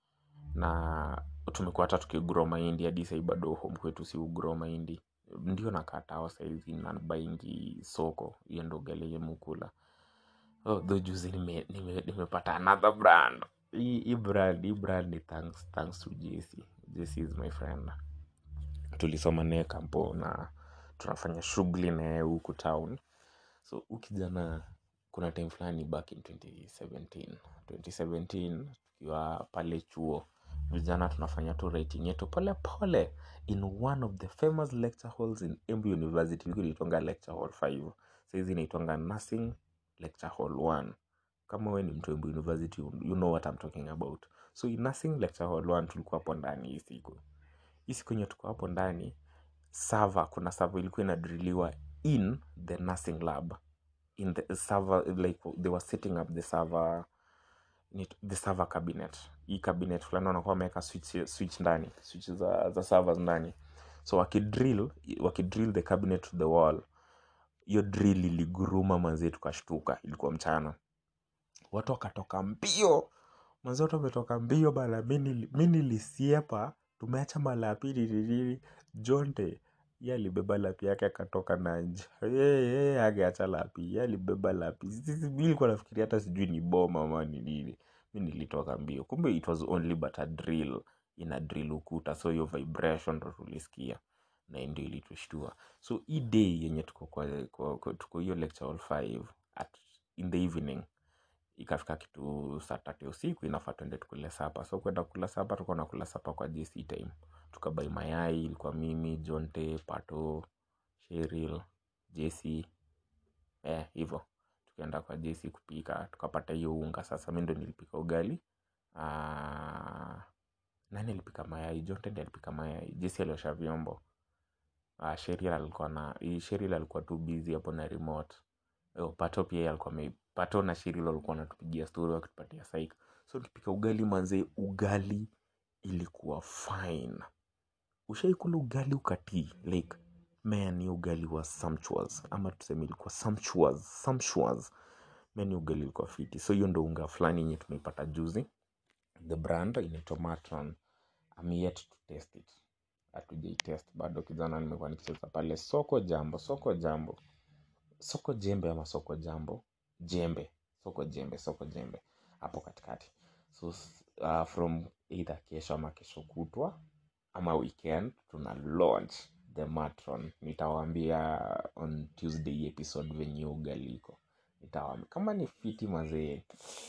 na tumekuwa hata tukigrow mahindi hadi sahii bado home kwetu si ugrow mahindi ndio nakatao saizi na baingi soko hiyo ndo ugali yenye mukula oh, tho juzi nimepata nime, nime another brand hii hii brand hii brand ni thanks, thanks to jc jc is my friend tulisoma naye kampo na tunafanya shughuli naye huku town so ukijana kuna time fulani back in 2017 2017 tukiwa pale chuo vijana tunafanya tu writing yetu pole pole in one of the famous lecture halls in Embu University ilikuwa inaitwanga lecture hall 5 saizi inaitwanga nursing lecture hall 1 kama we ni mtu Embu University you know what I'm talking about so in nursing lecture hall 1 tulikuwa hapo ndani hii siku hii siku yenye tuko hapo ndani server kuna server ilikuwa inadriliwa in the nursing lab in the server like they were setting up the server the server cabinet hii cabinet fulani wanakuwa wameweka switch, switch ndani switch za, za servers ndani so wakidrill wakidrill the cabinet to the wall hiyo drill iliguruma manzie tukashtuka ilikuwa mchana watu wakatoka mbio manzi watu wametoka mbio bana mi nilisiepa tumeacha malapi nilili jonte ye alibeba lapi yake akatoka na nje yeye angeacha lapi ye alibeba lapi mi nilikuwa nafikiria hata sijui ni boma ama ni nini mi nilitoka mbio kumbe it was only but a drill ina drill ukuta so hiyo vibration ndo tulisikia na ndio ilitushtua so hii day yenye tuko kwa, kwa, kwa tuko hiyo lecture hall 5 at in the evening ikafika kitu saa tatu ya usiku inafaa tuende tukule sapa so kwenda kula sapa tulikuwa nakula sapa kwa jc time tukabai mayai ilikuwa mimi jonte pato sheril jc eh hivyo tukaenda kwa jc kupika tukapata hiyo unga sasa mi ndo nilipika ugali Ah, nani alipika mayai jonte ndi alipika mayai jc aliosha vyombo Ah, sheril alikuwa na sheril alikuwa tu busy hapo na remote Yo, pato pia yeye alikuwa ame pato na shirilo walikuwa wanatupigia story wakitupatia psych so tukipika ugali manze ugali ilikuwa fine ushaikula ugali ukatii like man hiyo ugali wa sumptuous ama tuseme ilikuwa sumptuous sumptuous man hiyo ugali ilikuwa fiti so hiyo ndo unga fulani yenye tumeipata juzi the brand inaitwa matron I'm yet to test it hatujaitest bado kijana nimekuwa nikicheza pale soko jambo soko jambo soko jembe ama soko jambo jembe soko jembe soko jembe hapo katikati so s- uh, from either kesho ama kesho kutwa ama weekend tuna launch the matron nitawaambia on tuesday episode venye ugaliko nitawaambia kama ni fiti mazee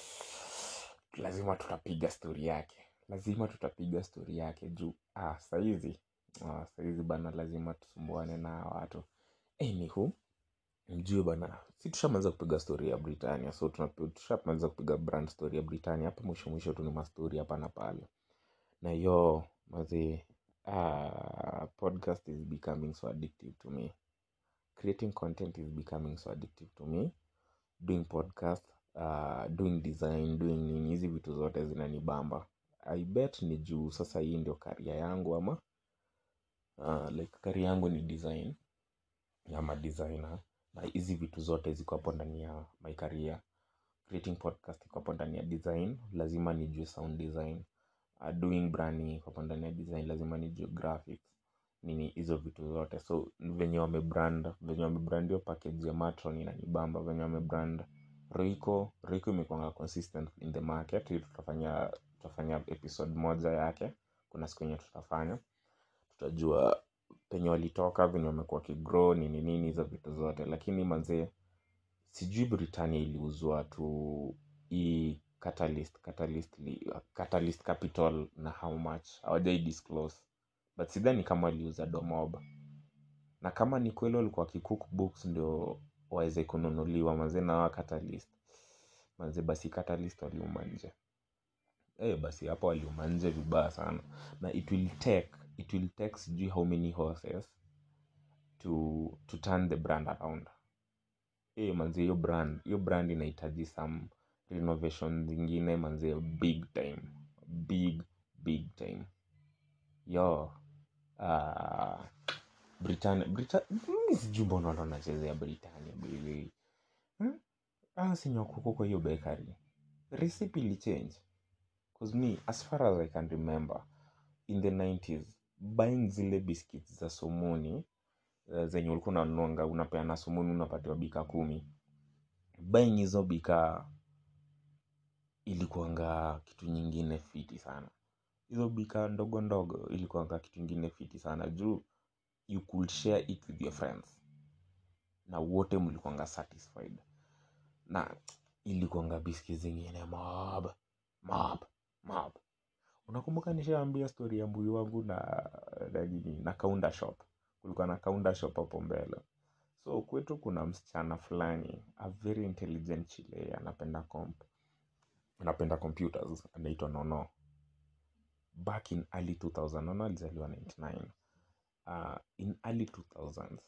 lazima tutapiga stori yake lazima tutapiga stori yake juu ah, saizi ah, saizi bana lazima tusumbuane na watu anywho mjue bana si tushamaliza kupiga story ya britania so tunapi- tushamaliza kupiga brand story ya britania hapa mwisho mwisho tu ni mastori hapa na pale na yo mazi ah, podcast is becoming so addictive to me creating content is becoming so addictive to me doing podcast uh, doing design doing nini hizi vitu zote zinanibamba i bet ni juu sasa hii ndio karia yangu ama uh, like karia yangu ni design ama designer na hizi vitu zote ziko hapo ndani ya my career creating podcast iko hapo ndani ya design lazima nijue sound design uh, doing branding iko hapo ndani ya design lazima nijue graphics nini hizo vitu zote so venye wamebrand venye wamebrand hiyo package ya matron inanibamba venye wamebrand rico rico imekwanga consistent in the market hii tutafanya tutafanya episode moja yake kuna siku yenye tutafanya tutajua penye walitoka venye wamekuwa kigrow nini nini hizo vitu zote lakini manzee sijui britania iliuzwa tu hii catalyst catalyst, li- catalyst capital na how much hawajai disclose but sidhani kama waliuza domob na kama ni kweli walikuwa kicook books ndio waweze kununuliwa manzee na wa catalyst manzee basi catalyst waliuma nje eh basi hapo waliuma nje vibaya sana na it will take it will take sijui how many horses to to turn the brand around eh manze hiyo brand hiyo brand inahitaji some renovation zingine manze big time big big time yo uh, Britannia Brita, mimi sijui mbona watu wanachezea Britannia baby hmm? ah sinyakuko kwa hiyo bakery recipe ilichange cause me as far as I can remember in the 90s buying zile biscuits za somoni uh, zenye ulikuwa unanuanga unapeana somoni unapatiwa bika kumi buying hizo bika ilikuanga kitu nyingine fiti sana hizo bika ndogo ndogo ilikuanga kitu ingine fiti sana juu you could share it with your friends na wote mlikuanga satisfied na ilikuanga biski zingine mob mob mob unakumbuka nishaambia story ya mbuyu wangu na na nini na kaunda shop kulikuwa na kaunda shop hapo mbele so kwetu kuna msichana fulani a very intelligent chile anapenda comp anapenda computers anaitwa nono back in early 2000 nono alizaliwa 99 uh, in early 2000s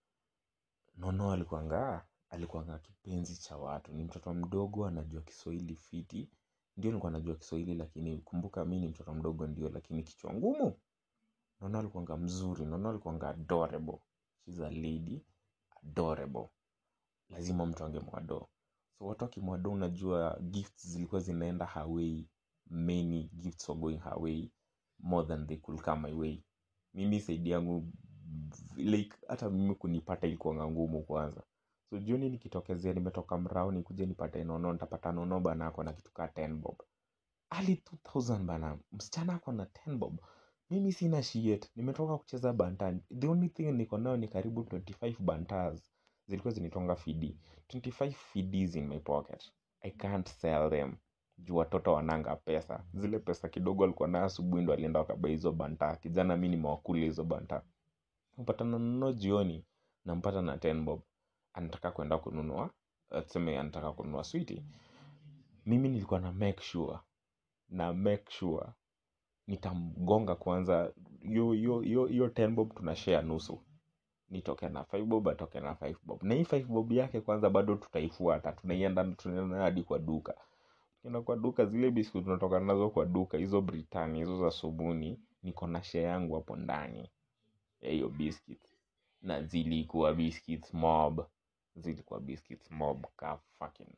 nono alikuanga alikuanga kipenzi cha watu ni mtoto mdogo anajua kiswahili fiti ndio nilikuwa najua kiswahili lakini kumbuka mi ni mtoto mdogo ndio lakini kichwa ngumu nono alikuanga mzuri nono alikuanga adorable She's a lady adorable lazima mtu angemwado so watu wakimwado unajua gifts zilikuwa zinaenda her way many gifts were going her way more than they could come my way mimi saidi yangu like hata mimi kunipata ilikuanga ngumu kwanza so jioni nikitokezea nimetoka mrao nikuje nipate nono nitapata nono bana ako na kitu kaa 10 bob early 2000 bana msichana ako na 10 bob mimi sina shiet nimetoka kucheza bantan the only thing niko nayo ni karibu 25 bantas zilikuwa zinitonga fidi 25 fidis in my pocket i can't sell them juu watoto wananga pesa zile pesa kidogo alikuwa nayo asubuhi ndo alienda wakaba hizo banta kijana mi nimewakula hizo banta mpata nanunua jioni nampata na 10 bob anataka kwenda kununua uh, tuseme anataka kununua switi mimi nilikuwa na make sure na make sure nitamgonga kwanza yo yo yo yo 10 bob tunashare nusu nitoke na 5 bob atoke na 5 bob na hii 5 bob yake kwanza bado tutaifuata tunaienda tunaenda hadi kwa duka tukienda kwa duka zile biscuit tunatoka nazo kwa duka hizo britani hizo za subuni niko na share yangu hapo ndani ya hiyo biscuit na zilikuwa biscuits mob zilikuwa biscuits mob ka fucking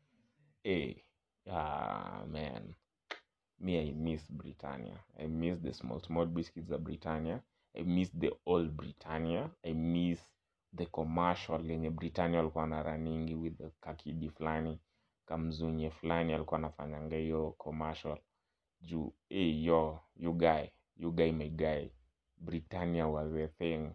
eh ah man me i miss britannia i miss the small small biscuits za britannia i miss the old britannia i miss the commercial yenye britannia walikuwa na raningi with the kakidi fulani kamzunye fulani alikuwa anafanyanga hiyo commercial juu hey, yo you guy you guy my guy britannia was a thing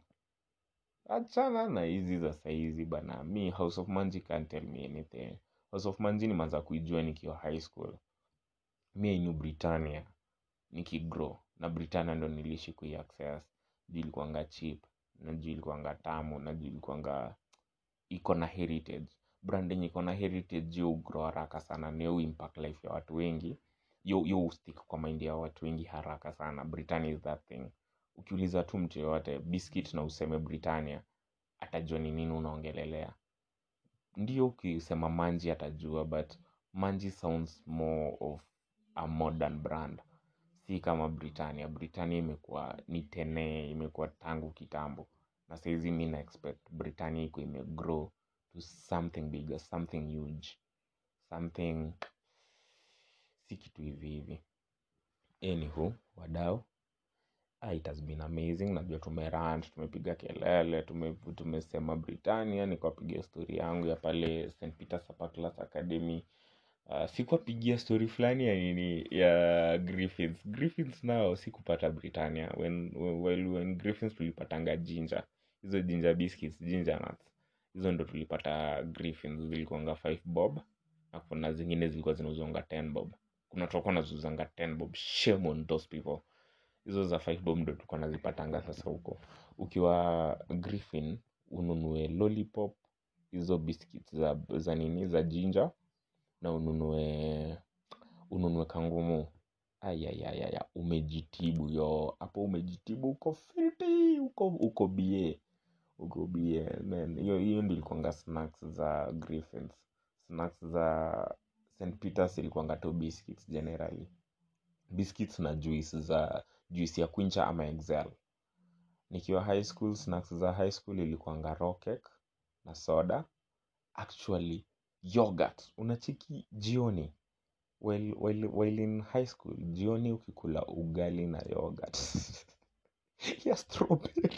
achana na hizi za saizi bana mi house of manji can't tell me anything house of manji nimeanza kuijua nikiwa high school mi I knew britannia nikigrow na britannia ndo niliishi kuiaccess juu ilikuanga cheap na juu ilikuanga tamu na juu ilikuanga iko na heritage brand yenye iko na heritage yo grow haraka sana na yo impact life ya watu wengi yo yo stick kwa mind ya watu wengi haraka sana britannia is that thing ukiuliza tu mtu yoyote biscuit na useme britannia atajua ni nini unaongelelea ndio ukisema manji atajua but manji sounds more of a modern brand si kama britannia britannia imekuwa ni tene imekuwa tangu kitambo na saizi mi na expect britannia iko imegrow to something bigger something huge something si kitu hivi hivi anywho wadau ah, it has been amazing najua tumerant tumepiga kelele tume, tumesema britannia nikawapigia stori yangu ya pale st peters upper class academy uh, sikuwapigia stori fulani ya nini ya griffins griffins nao sikupata britannia when, when, when, when griffins tulipatanga jinja hizo jinja biscuits ginger nuts hizo ndo tulipata griffins zilikuanga 5 bob na kuna zingine zilikuwa zinauzanga 10 bob kuna tutakuwa naziuzanga 10 bob shame on those people hizo za 5 bob ndo tulikuwa nazipatanga sasa huko ukiwa griffin ununue lollipop hizo biscuits za, za nini za jinja na ununue ununue kangumu ayayayaya umejitibu yo hapo umejitibu uko fiti uko uko bie uko bie man hiyo hiyo ndio ilikuanga snacks za griffins snacks za st peters ilikuanga tu biscuits generally biscuits na juice za juice ya quincha ama excel nikiwa high school snacks za high school ilikuanga rockek na soda actually yogurt unachiki jioni while, while, while in high school jioni ukikula ugali na yogurt ya strawberry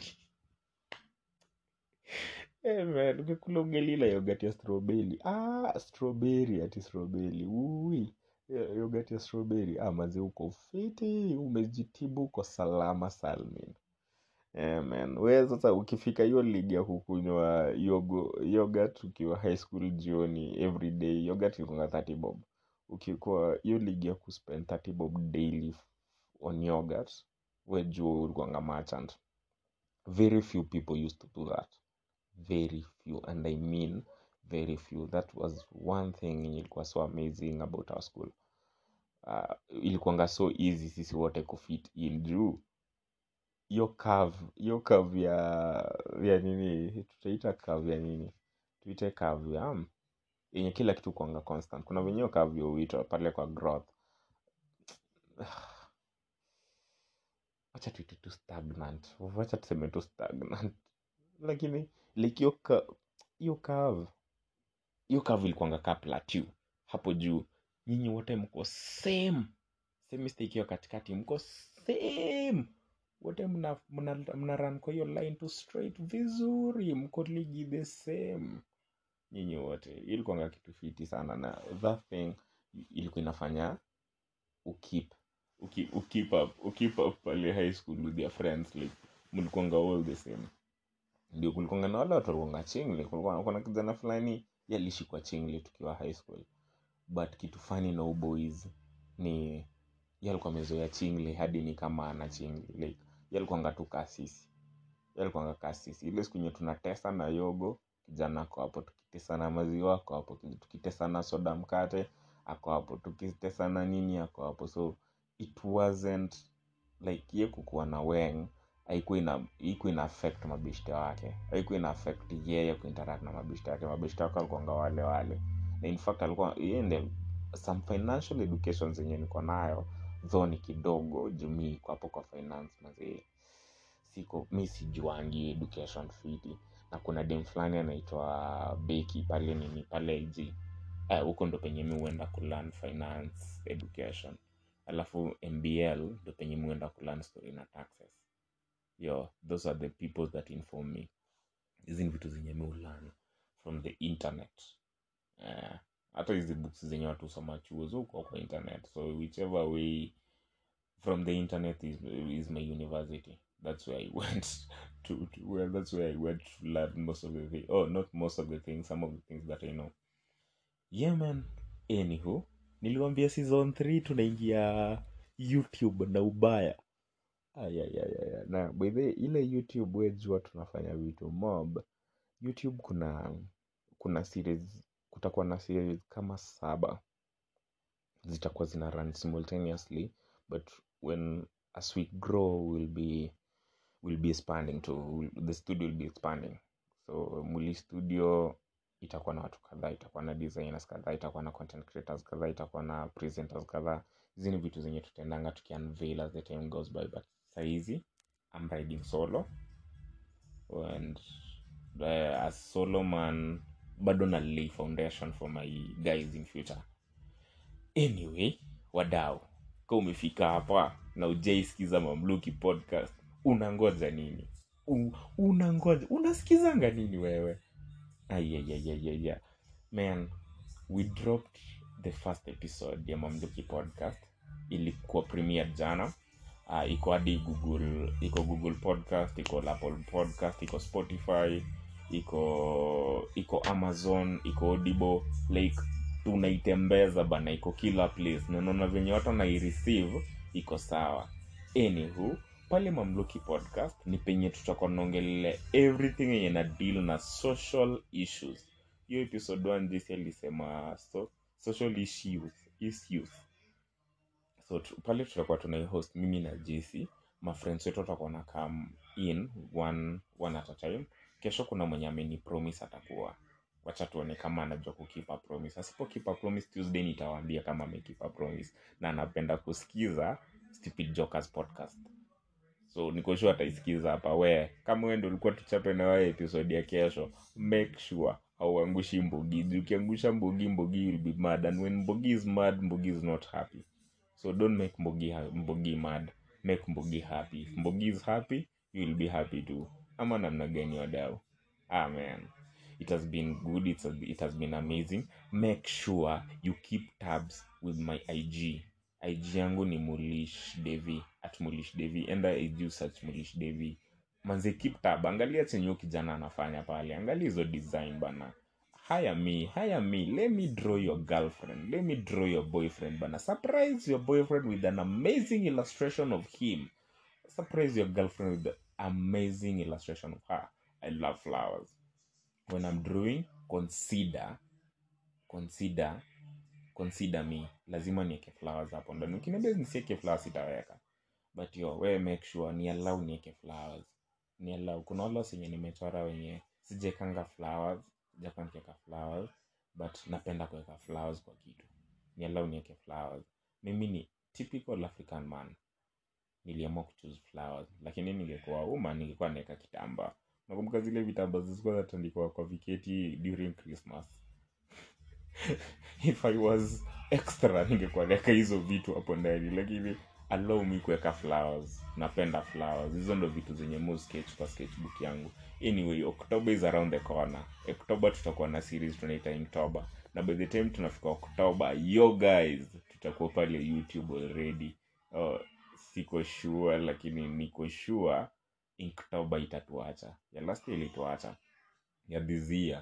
hey man ukikula ugali na yogurt ya strawberry ah strawberry ati strawberry ui Yeah, yogurt ya strawberry ah mazi uko fiti umejitibu uko salama salmin Yeah, man we sasa ukifika hiyo ligi ya kukunywa yogo yogurt ukiwa high school jioni every day yogurt ilikuwa 30 bob ukikuwa hiyo ligi ya kuspend 30 bob daily on yogurt we juu ulikuwanga merchant very few people used to do that very few and i mean very few that was one thing yenye ilikuwa so amazing about our school uh, ilikuwanga so easy sisi wote kufit in juu hiyo curve hiyo curve ya ya nini tutaita curve ya nini tuite curve ya um, yenye kila kitu kuanga constant kuna venyewe curve ya uitwa pale kwa growth wacha tuite tu stagnant wacha tuseme tu stagnant lakini like hiyo ka- hiyo curve hiyo curve ilikuanga ka plateau hapo juu nyinyi wote mko same semester ikiwa katikati mko same wote mna, mna, mna run kwa hiyo line tu straight vizuri mko ligi the same nyinyi wote ilikuanga kitu fiti sana na that thing ilikuwa inafanya ukip uki, ukip up ukip up pale high school with your friends like mlikuanga all the same ndio kulikuanga na wale watu walikuanga chingli kulikuwa kuna kijana fulani yaliishi kwa chingli tukiwa high school but kitu fani na uboys ni ye alikuwa amezoea chingli hadi ni kama ana chingli like ye alikuwanga tu kasisi ye alikuwanga kasisi ile siku yenye tunatesa na yogo kijana ako hapo tukitesana maziwa ako hapo tukitesana soda mkate ako hapo tukitesana nini ako hapo so it wasn't like ye kukuwa na weng haikuwa ina haikuwa ina affect mabishte wake haikuwa ina affect yeye kuinteract na mabishte wake mabishte wake walikuwanga wale wale na in fact alikuwa yeye ndiye some financial education zenye niko nayo though ni kidogo juu mi iko hapo kwa finance mazee siko mi sijuangi education fiti na kuna dem fulani anaitwa beki pale nini pale ig Eh, huko ndo penye mi huenda kulearn finance education alafu mbl ndo penye mi huenda kulearn story na taxes yo those are the people that inform me hizi ni vitu zenye mi hulearn from the internet Eh, hata hizi books zenye watu husoma chuo zuko kwa internet so whichever way from the internet is, is my university that's where i went to, to well that's where i went to learn most of the things oh not most of the things some of the things that i know yeah man anywho niliwambia season 3 tunaingia youtube na ubaya ayayayaya na by the way, ile youtube wejua tunafanya vitu mob youtube kuna kuna series kutakuwa na series kama saba zitakuwa zina run simultaneously but when as we grow will be will be expanding to the studio will be expanding so muli studio itakuwa na watu kadhaa itakuwa na designers kadhaa itakuwa na content creators kadhaa itakuwa na presenters kadhaa hizi ni vitu zenye tutaendanga tukiunveil as the time goes by but sahizi I'm riding solo and uh, as solo man bado na lay foundation for my guys in future anyway wadau ka umefika hapa na ujaisikiza mamluki podcast unangoja nini U, unangoja unasikizanga nini wewe ayayayayaya man we dropped the first episode ya mamluki podcast ilikuwa premiere jana uh, iko hadi google iko google podcast iko apple podcast iko spotify iko iko amazon iko audible like tunaitembeza bana iko kila place na naona venye watu wanaireceive iko sawa anywho pale mamluki podcast ni penye tutakuwa naongelele everything yenye na deal na social issues hiyo episode 1 jesi alisema so, social issues issues so tu, pale tutakuwa tunaihost mimi na jesi mafriends wetu watakuwa na come in one, one at a time kesho kuna mwenye ameni promise atakuwa wacha tuone kama anajua kukipa promise asipo kipa promise tuesday nitawaambia kama amekipa promise na anapenda kusikiza stupid jokers podcast so niko sure ataisikiza hapa we kama we ndo ulikuwa tuchape na wewe episode ya kesho make sure hauangushi mbogi Juu ukiangusha mbogi mbogi will be mad and when mbogi is mad mbogi is not happy so don't make mbogi, ha- mbogi mad make mbogi happy if mbogi is happy you will be happy too ama namna gani wadau ah man it has been good it's it has been amazing make sure you keep tabs with my ig ig yangu ni mulish devi at mulish devi enda ig search mulish devi manze keep tab angalia chenye huyo kijana anafanya pale angalia hizo design bana hire me hire me let me draw your girlfriend let me draw your boyfriend bana surprise your boyfriend with an amazing illustration of him surprise your girlfriend with the amazing illustration of her i love flowers when i'm drawing consider consider consider me lazima nieke flowers hapo ndani ukiniambia nisieke flowers sitaweka but yo we make sure ni allow nieke flowers ni allow kuna wale wenye nimechora wenye sijaekanga flowers jakuwa nikiweka flowers but napenda kuweka flowers kwa kitu ni allow nieke flowers mimi ni typical african man niliamua kuchoose flowers lakini ningekuwa uma ningekuwa naeka kitamba nakumbuka zile vitamba zilikuwa zatandikwa kwa viketi during christmas if i was extra ningekuwa naeka hizo vitu hapo ndani lakini allow me kuweka flowers napenda flowers hizo ndo vitu zenye mu sketch kwa sketchbook yangu anyway october is around the corner october tutakuwa na series tunaita inktober na by the time tunafika october yo guys tutakuwa pale youtube already oh, siko sure lakini niko sure inktober itatuacha ya last year ilituacha ya this year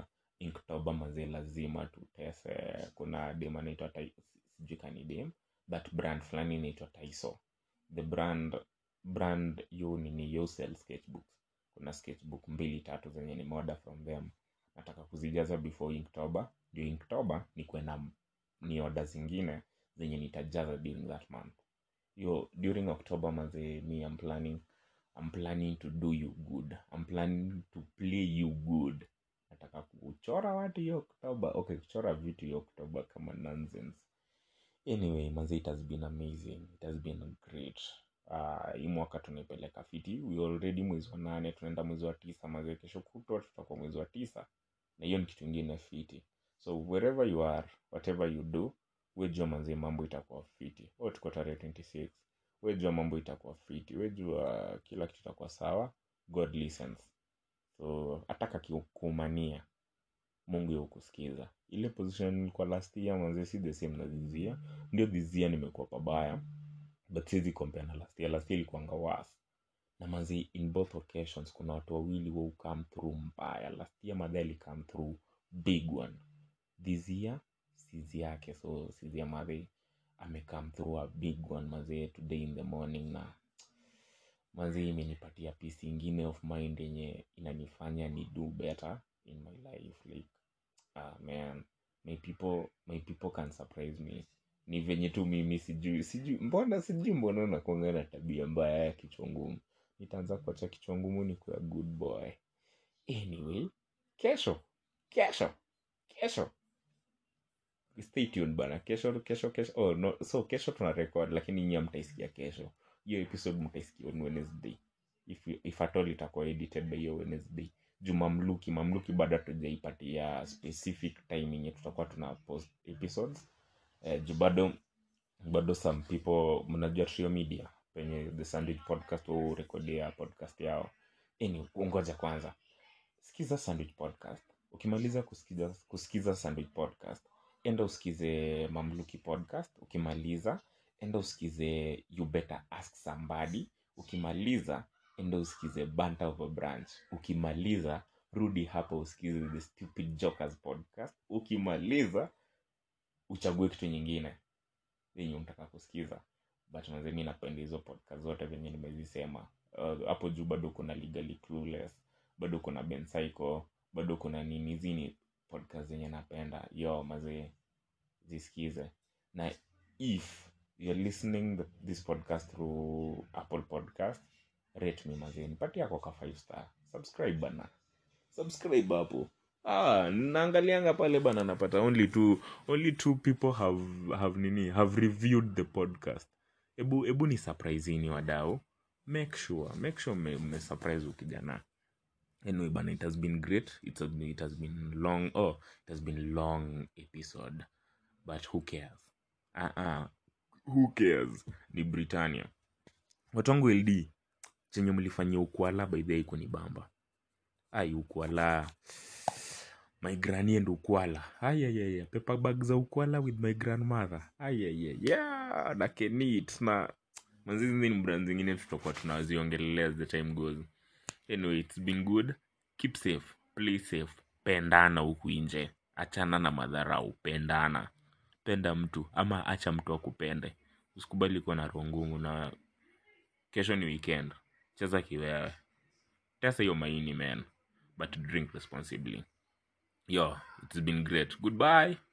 inktoba mazee lazima tutese kuna dem anaitwa Tai- sijui kani dem but brand fulani inaitwa taiso the brand brand yu nini yu sell sketchbooks kuna sketchbook mbili tatu zenye ni order from them nataka kuzijaza before inktober ndio inktober ni kwenda ni order zingine zenye nitajaza during that month yo during october mazee me I'm planning I'm planning to do you good I'm planning to play you good nataka kuchora watu hiyo oktoba okay kuchora vitu hiyo oktoba kama nonsense anyway manze it has been amazing it has been great uh, hii mwaka tunaipeleka fiti we already mwezi wa nane tunaenda mwezi wa tisa mazee kesho kutwa tutakuwa mwezi wa tisa na hiyo ni kitu ingine fiti so wherever you are whatever you do wejua manzee mambo itakuwa fiti o tuko tarehe 26 wejua mambo itakuwa fiti wejua kila kitu itakuwa sawa god listens so ataka kikumania mungu yukusikiza ile position nilikuwa last year manze si the same na this year ndio this year nimekuwa pabaya but siwezi compare na last year last year ilikuwanga worse na manzi in both occasions kuna watu wawili wa come through mbaya last year madhe alicome through big one this year sizi yake so sizi ya madhe amecome through a big one mazee today in the morning na mazee imenipatia peace ingine of mind yenye inanifanya ni do better in my life like ah man my people my people can surprise me ni venye tu mimi sijui sijui mbona sijui mbona nakuanga na tabia mbaya ya kichwa ngumu nitaanza kuacha kichwa ngumu ni kuwa good boy anyway kesho kesho kesho stay tuned bana kesho kesho kesho oh no so kesho tuna record lakini nyia mtaisikia kesho hiyo episode mtaisikia on wednesday if, if at all itakuwa edited by hiyo wednesday juu mamluki mamluki bado hatujaipatia specific time yenye tutakuwa tuna post episodes eh, juu bado bado some people mnajua trio media penye the sandwich podcast hurekodia podcast yao anyway, ngoja kwanza sikiza sandwich podcast ukimaliza kusikiza, kusikiza sandwich podcast enda usikize mamluki podcast ukimaliza enda usikize you better ask somebody ukimaliza enda usikize banta of a branch ukimaliza rudi hapa usikize the stupid jokers podcast ukimaliza uchague kitu nyingine yenye unataka kusikiza but manze mi napenda hizo podcast zote venye nimezisema Uh, hapo juu bado kuna legally clueless bado kuna ben Psycho, bado kuna nini hizi ni podcast zenye napenda yo mazee zisikize na if you're listening the, this podcast through apple podcast rate me mazee nipatie ako ka 5 star subscribe bana subscribe hapo ah naangalianga pale bana napata only two only two people have have nini have reviewed the podcast ebu ebu ni surprisini wadau make sure make sure me, me surprise ukijana anyway bana it has been great it has been, it has been long oh it has been long episode but who cares uh -uh. who cares ni britannia watu wangu ld chenye mlifanyia ukwala by the way kunibamba ai ukwala my granny and ukwala ayayaya paper bag za ukwala with my grandmother ayayaya na kenit na mazizi ni brand zingine tutakuwa tunaziongelelea as the time goes anyway it's been good keep safe play safe pendana huku nje achana na madharau pendana penda mtu ama acha mtu akupende usikubali kuwa na roho ngumu na kesho ni weekend cheza kiwewe tesa hiyo maini man but drink responsibly yo it's been great goodbye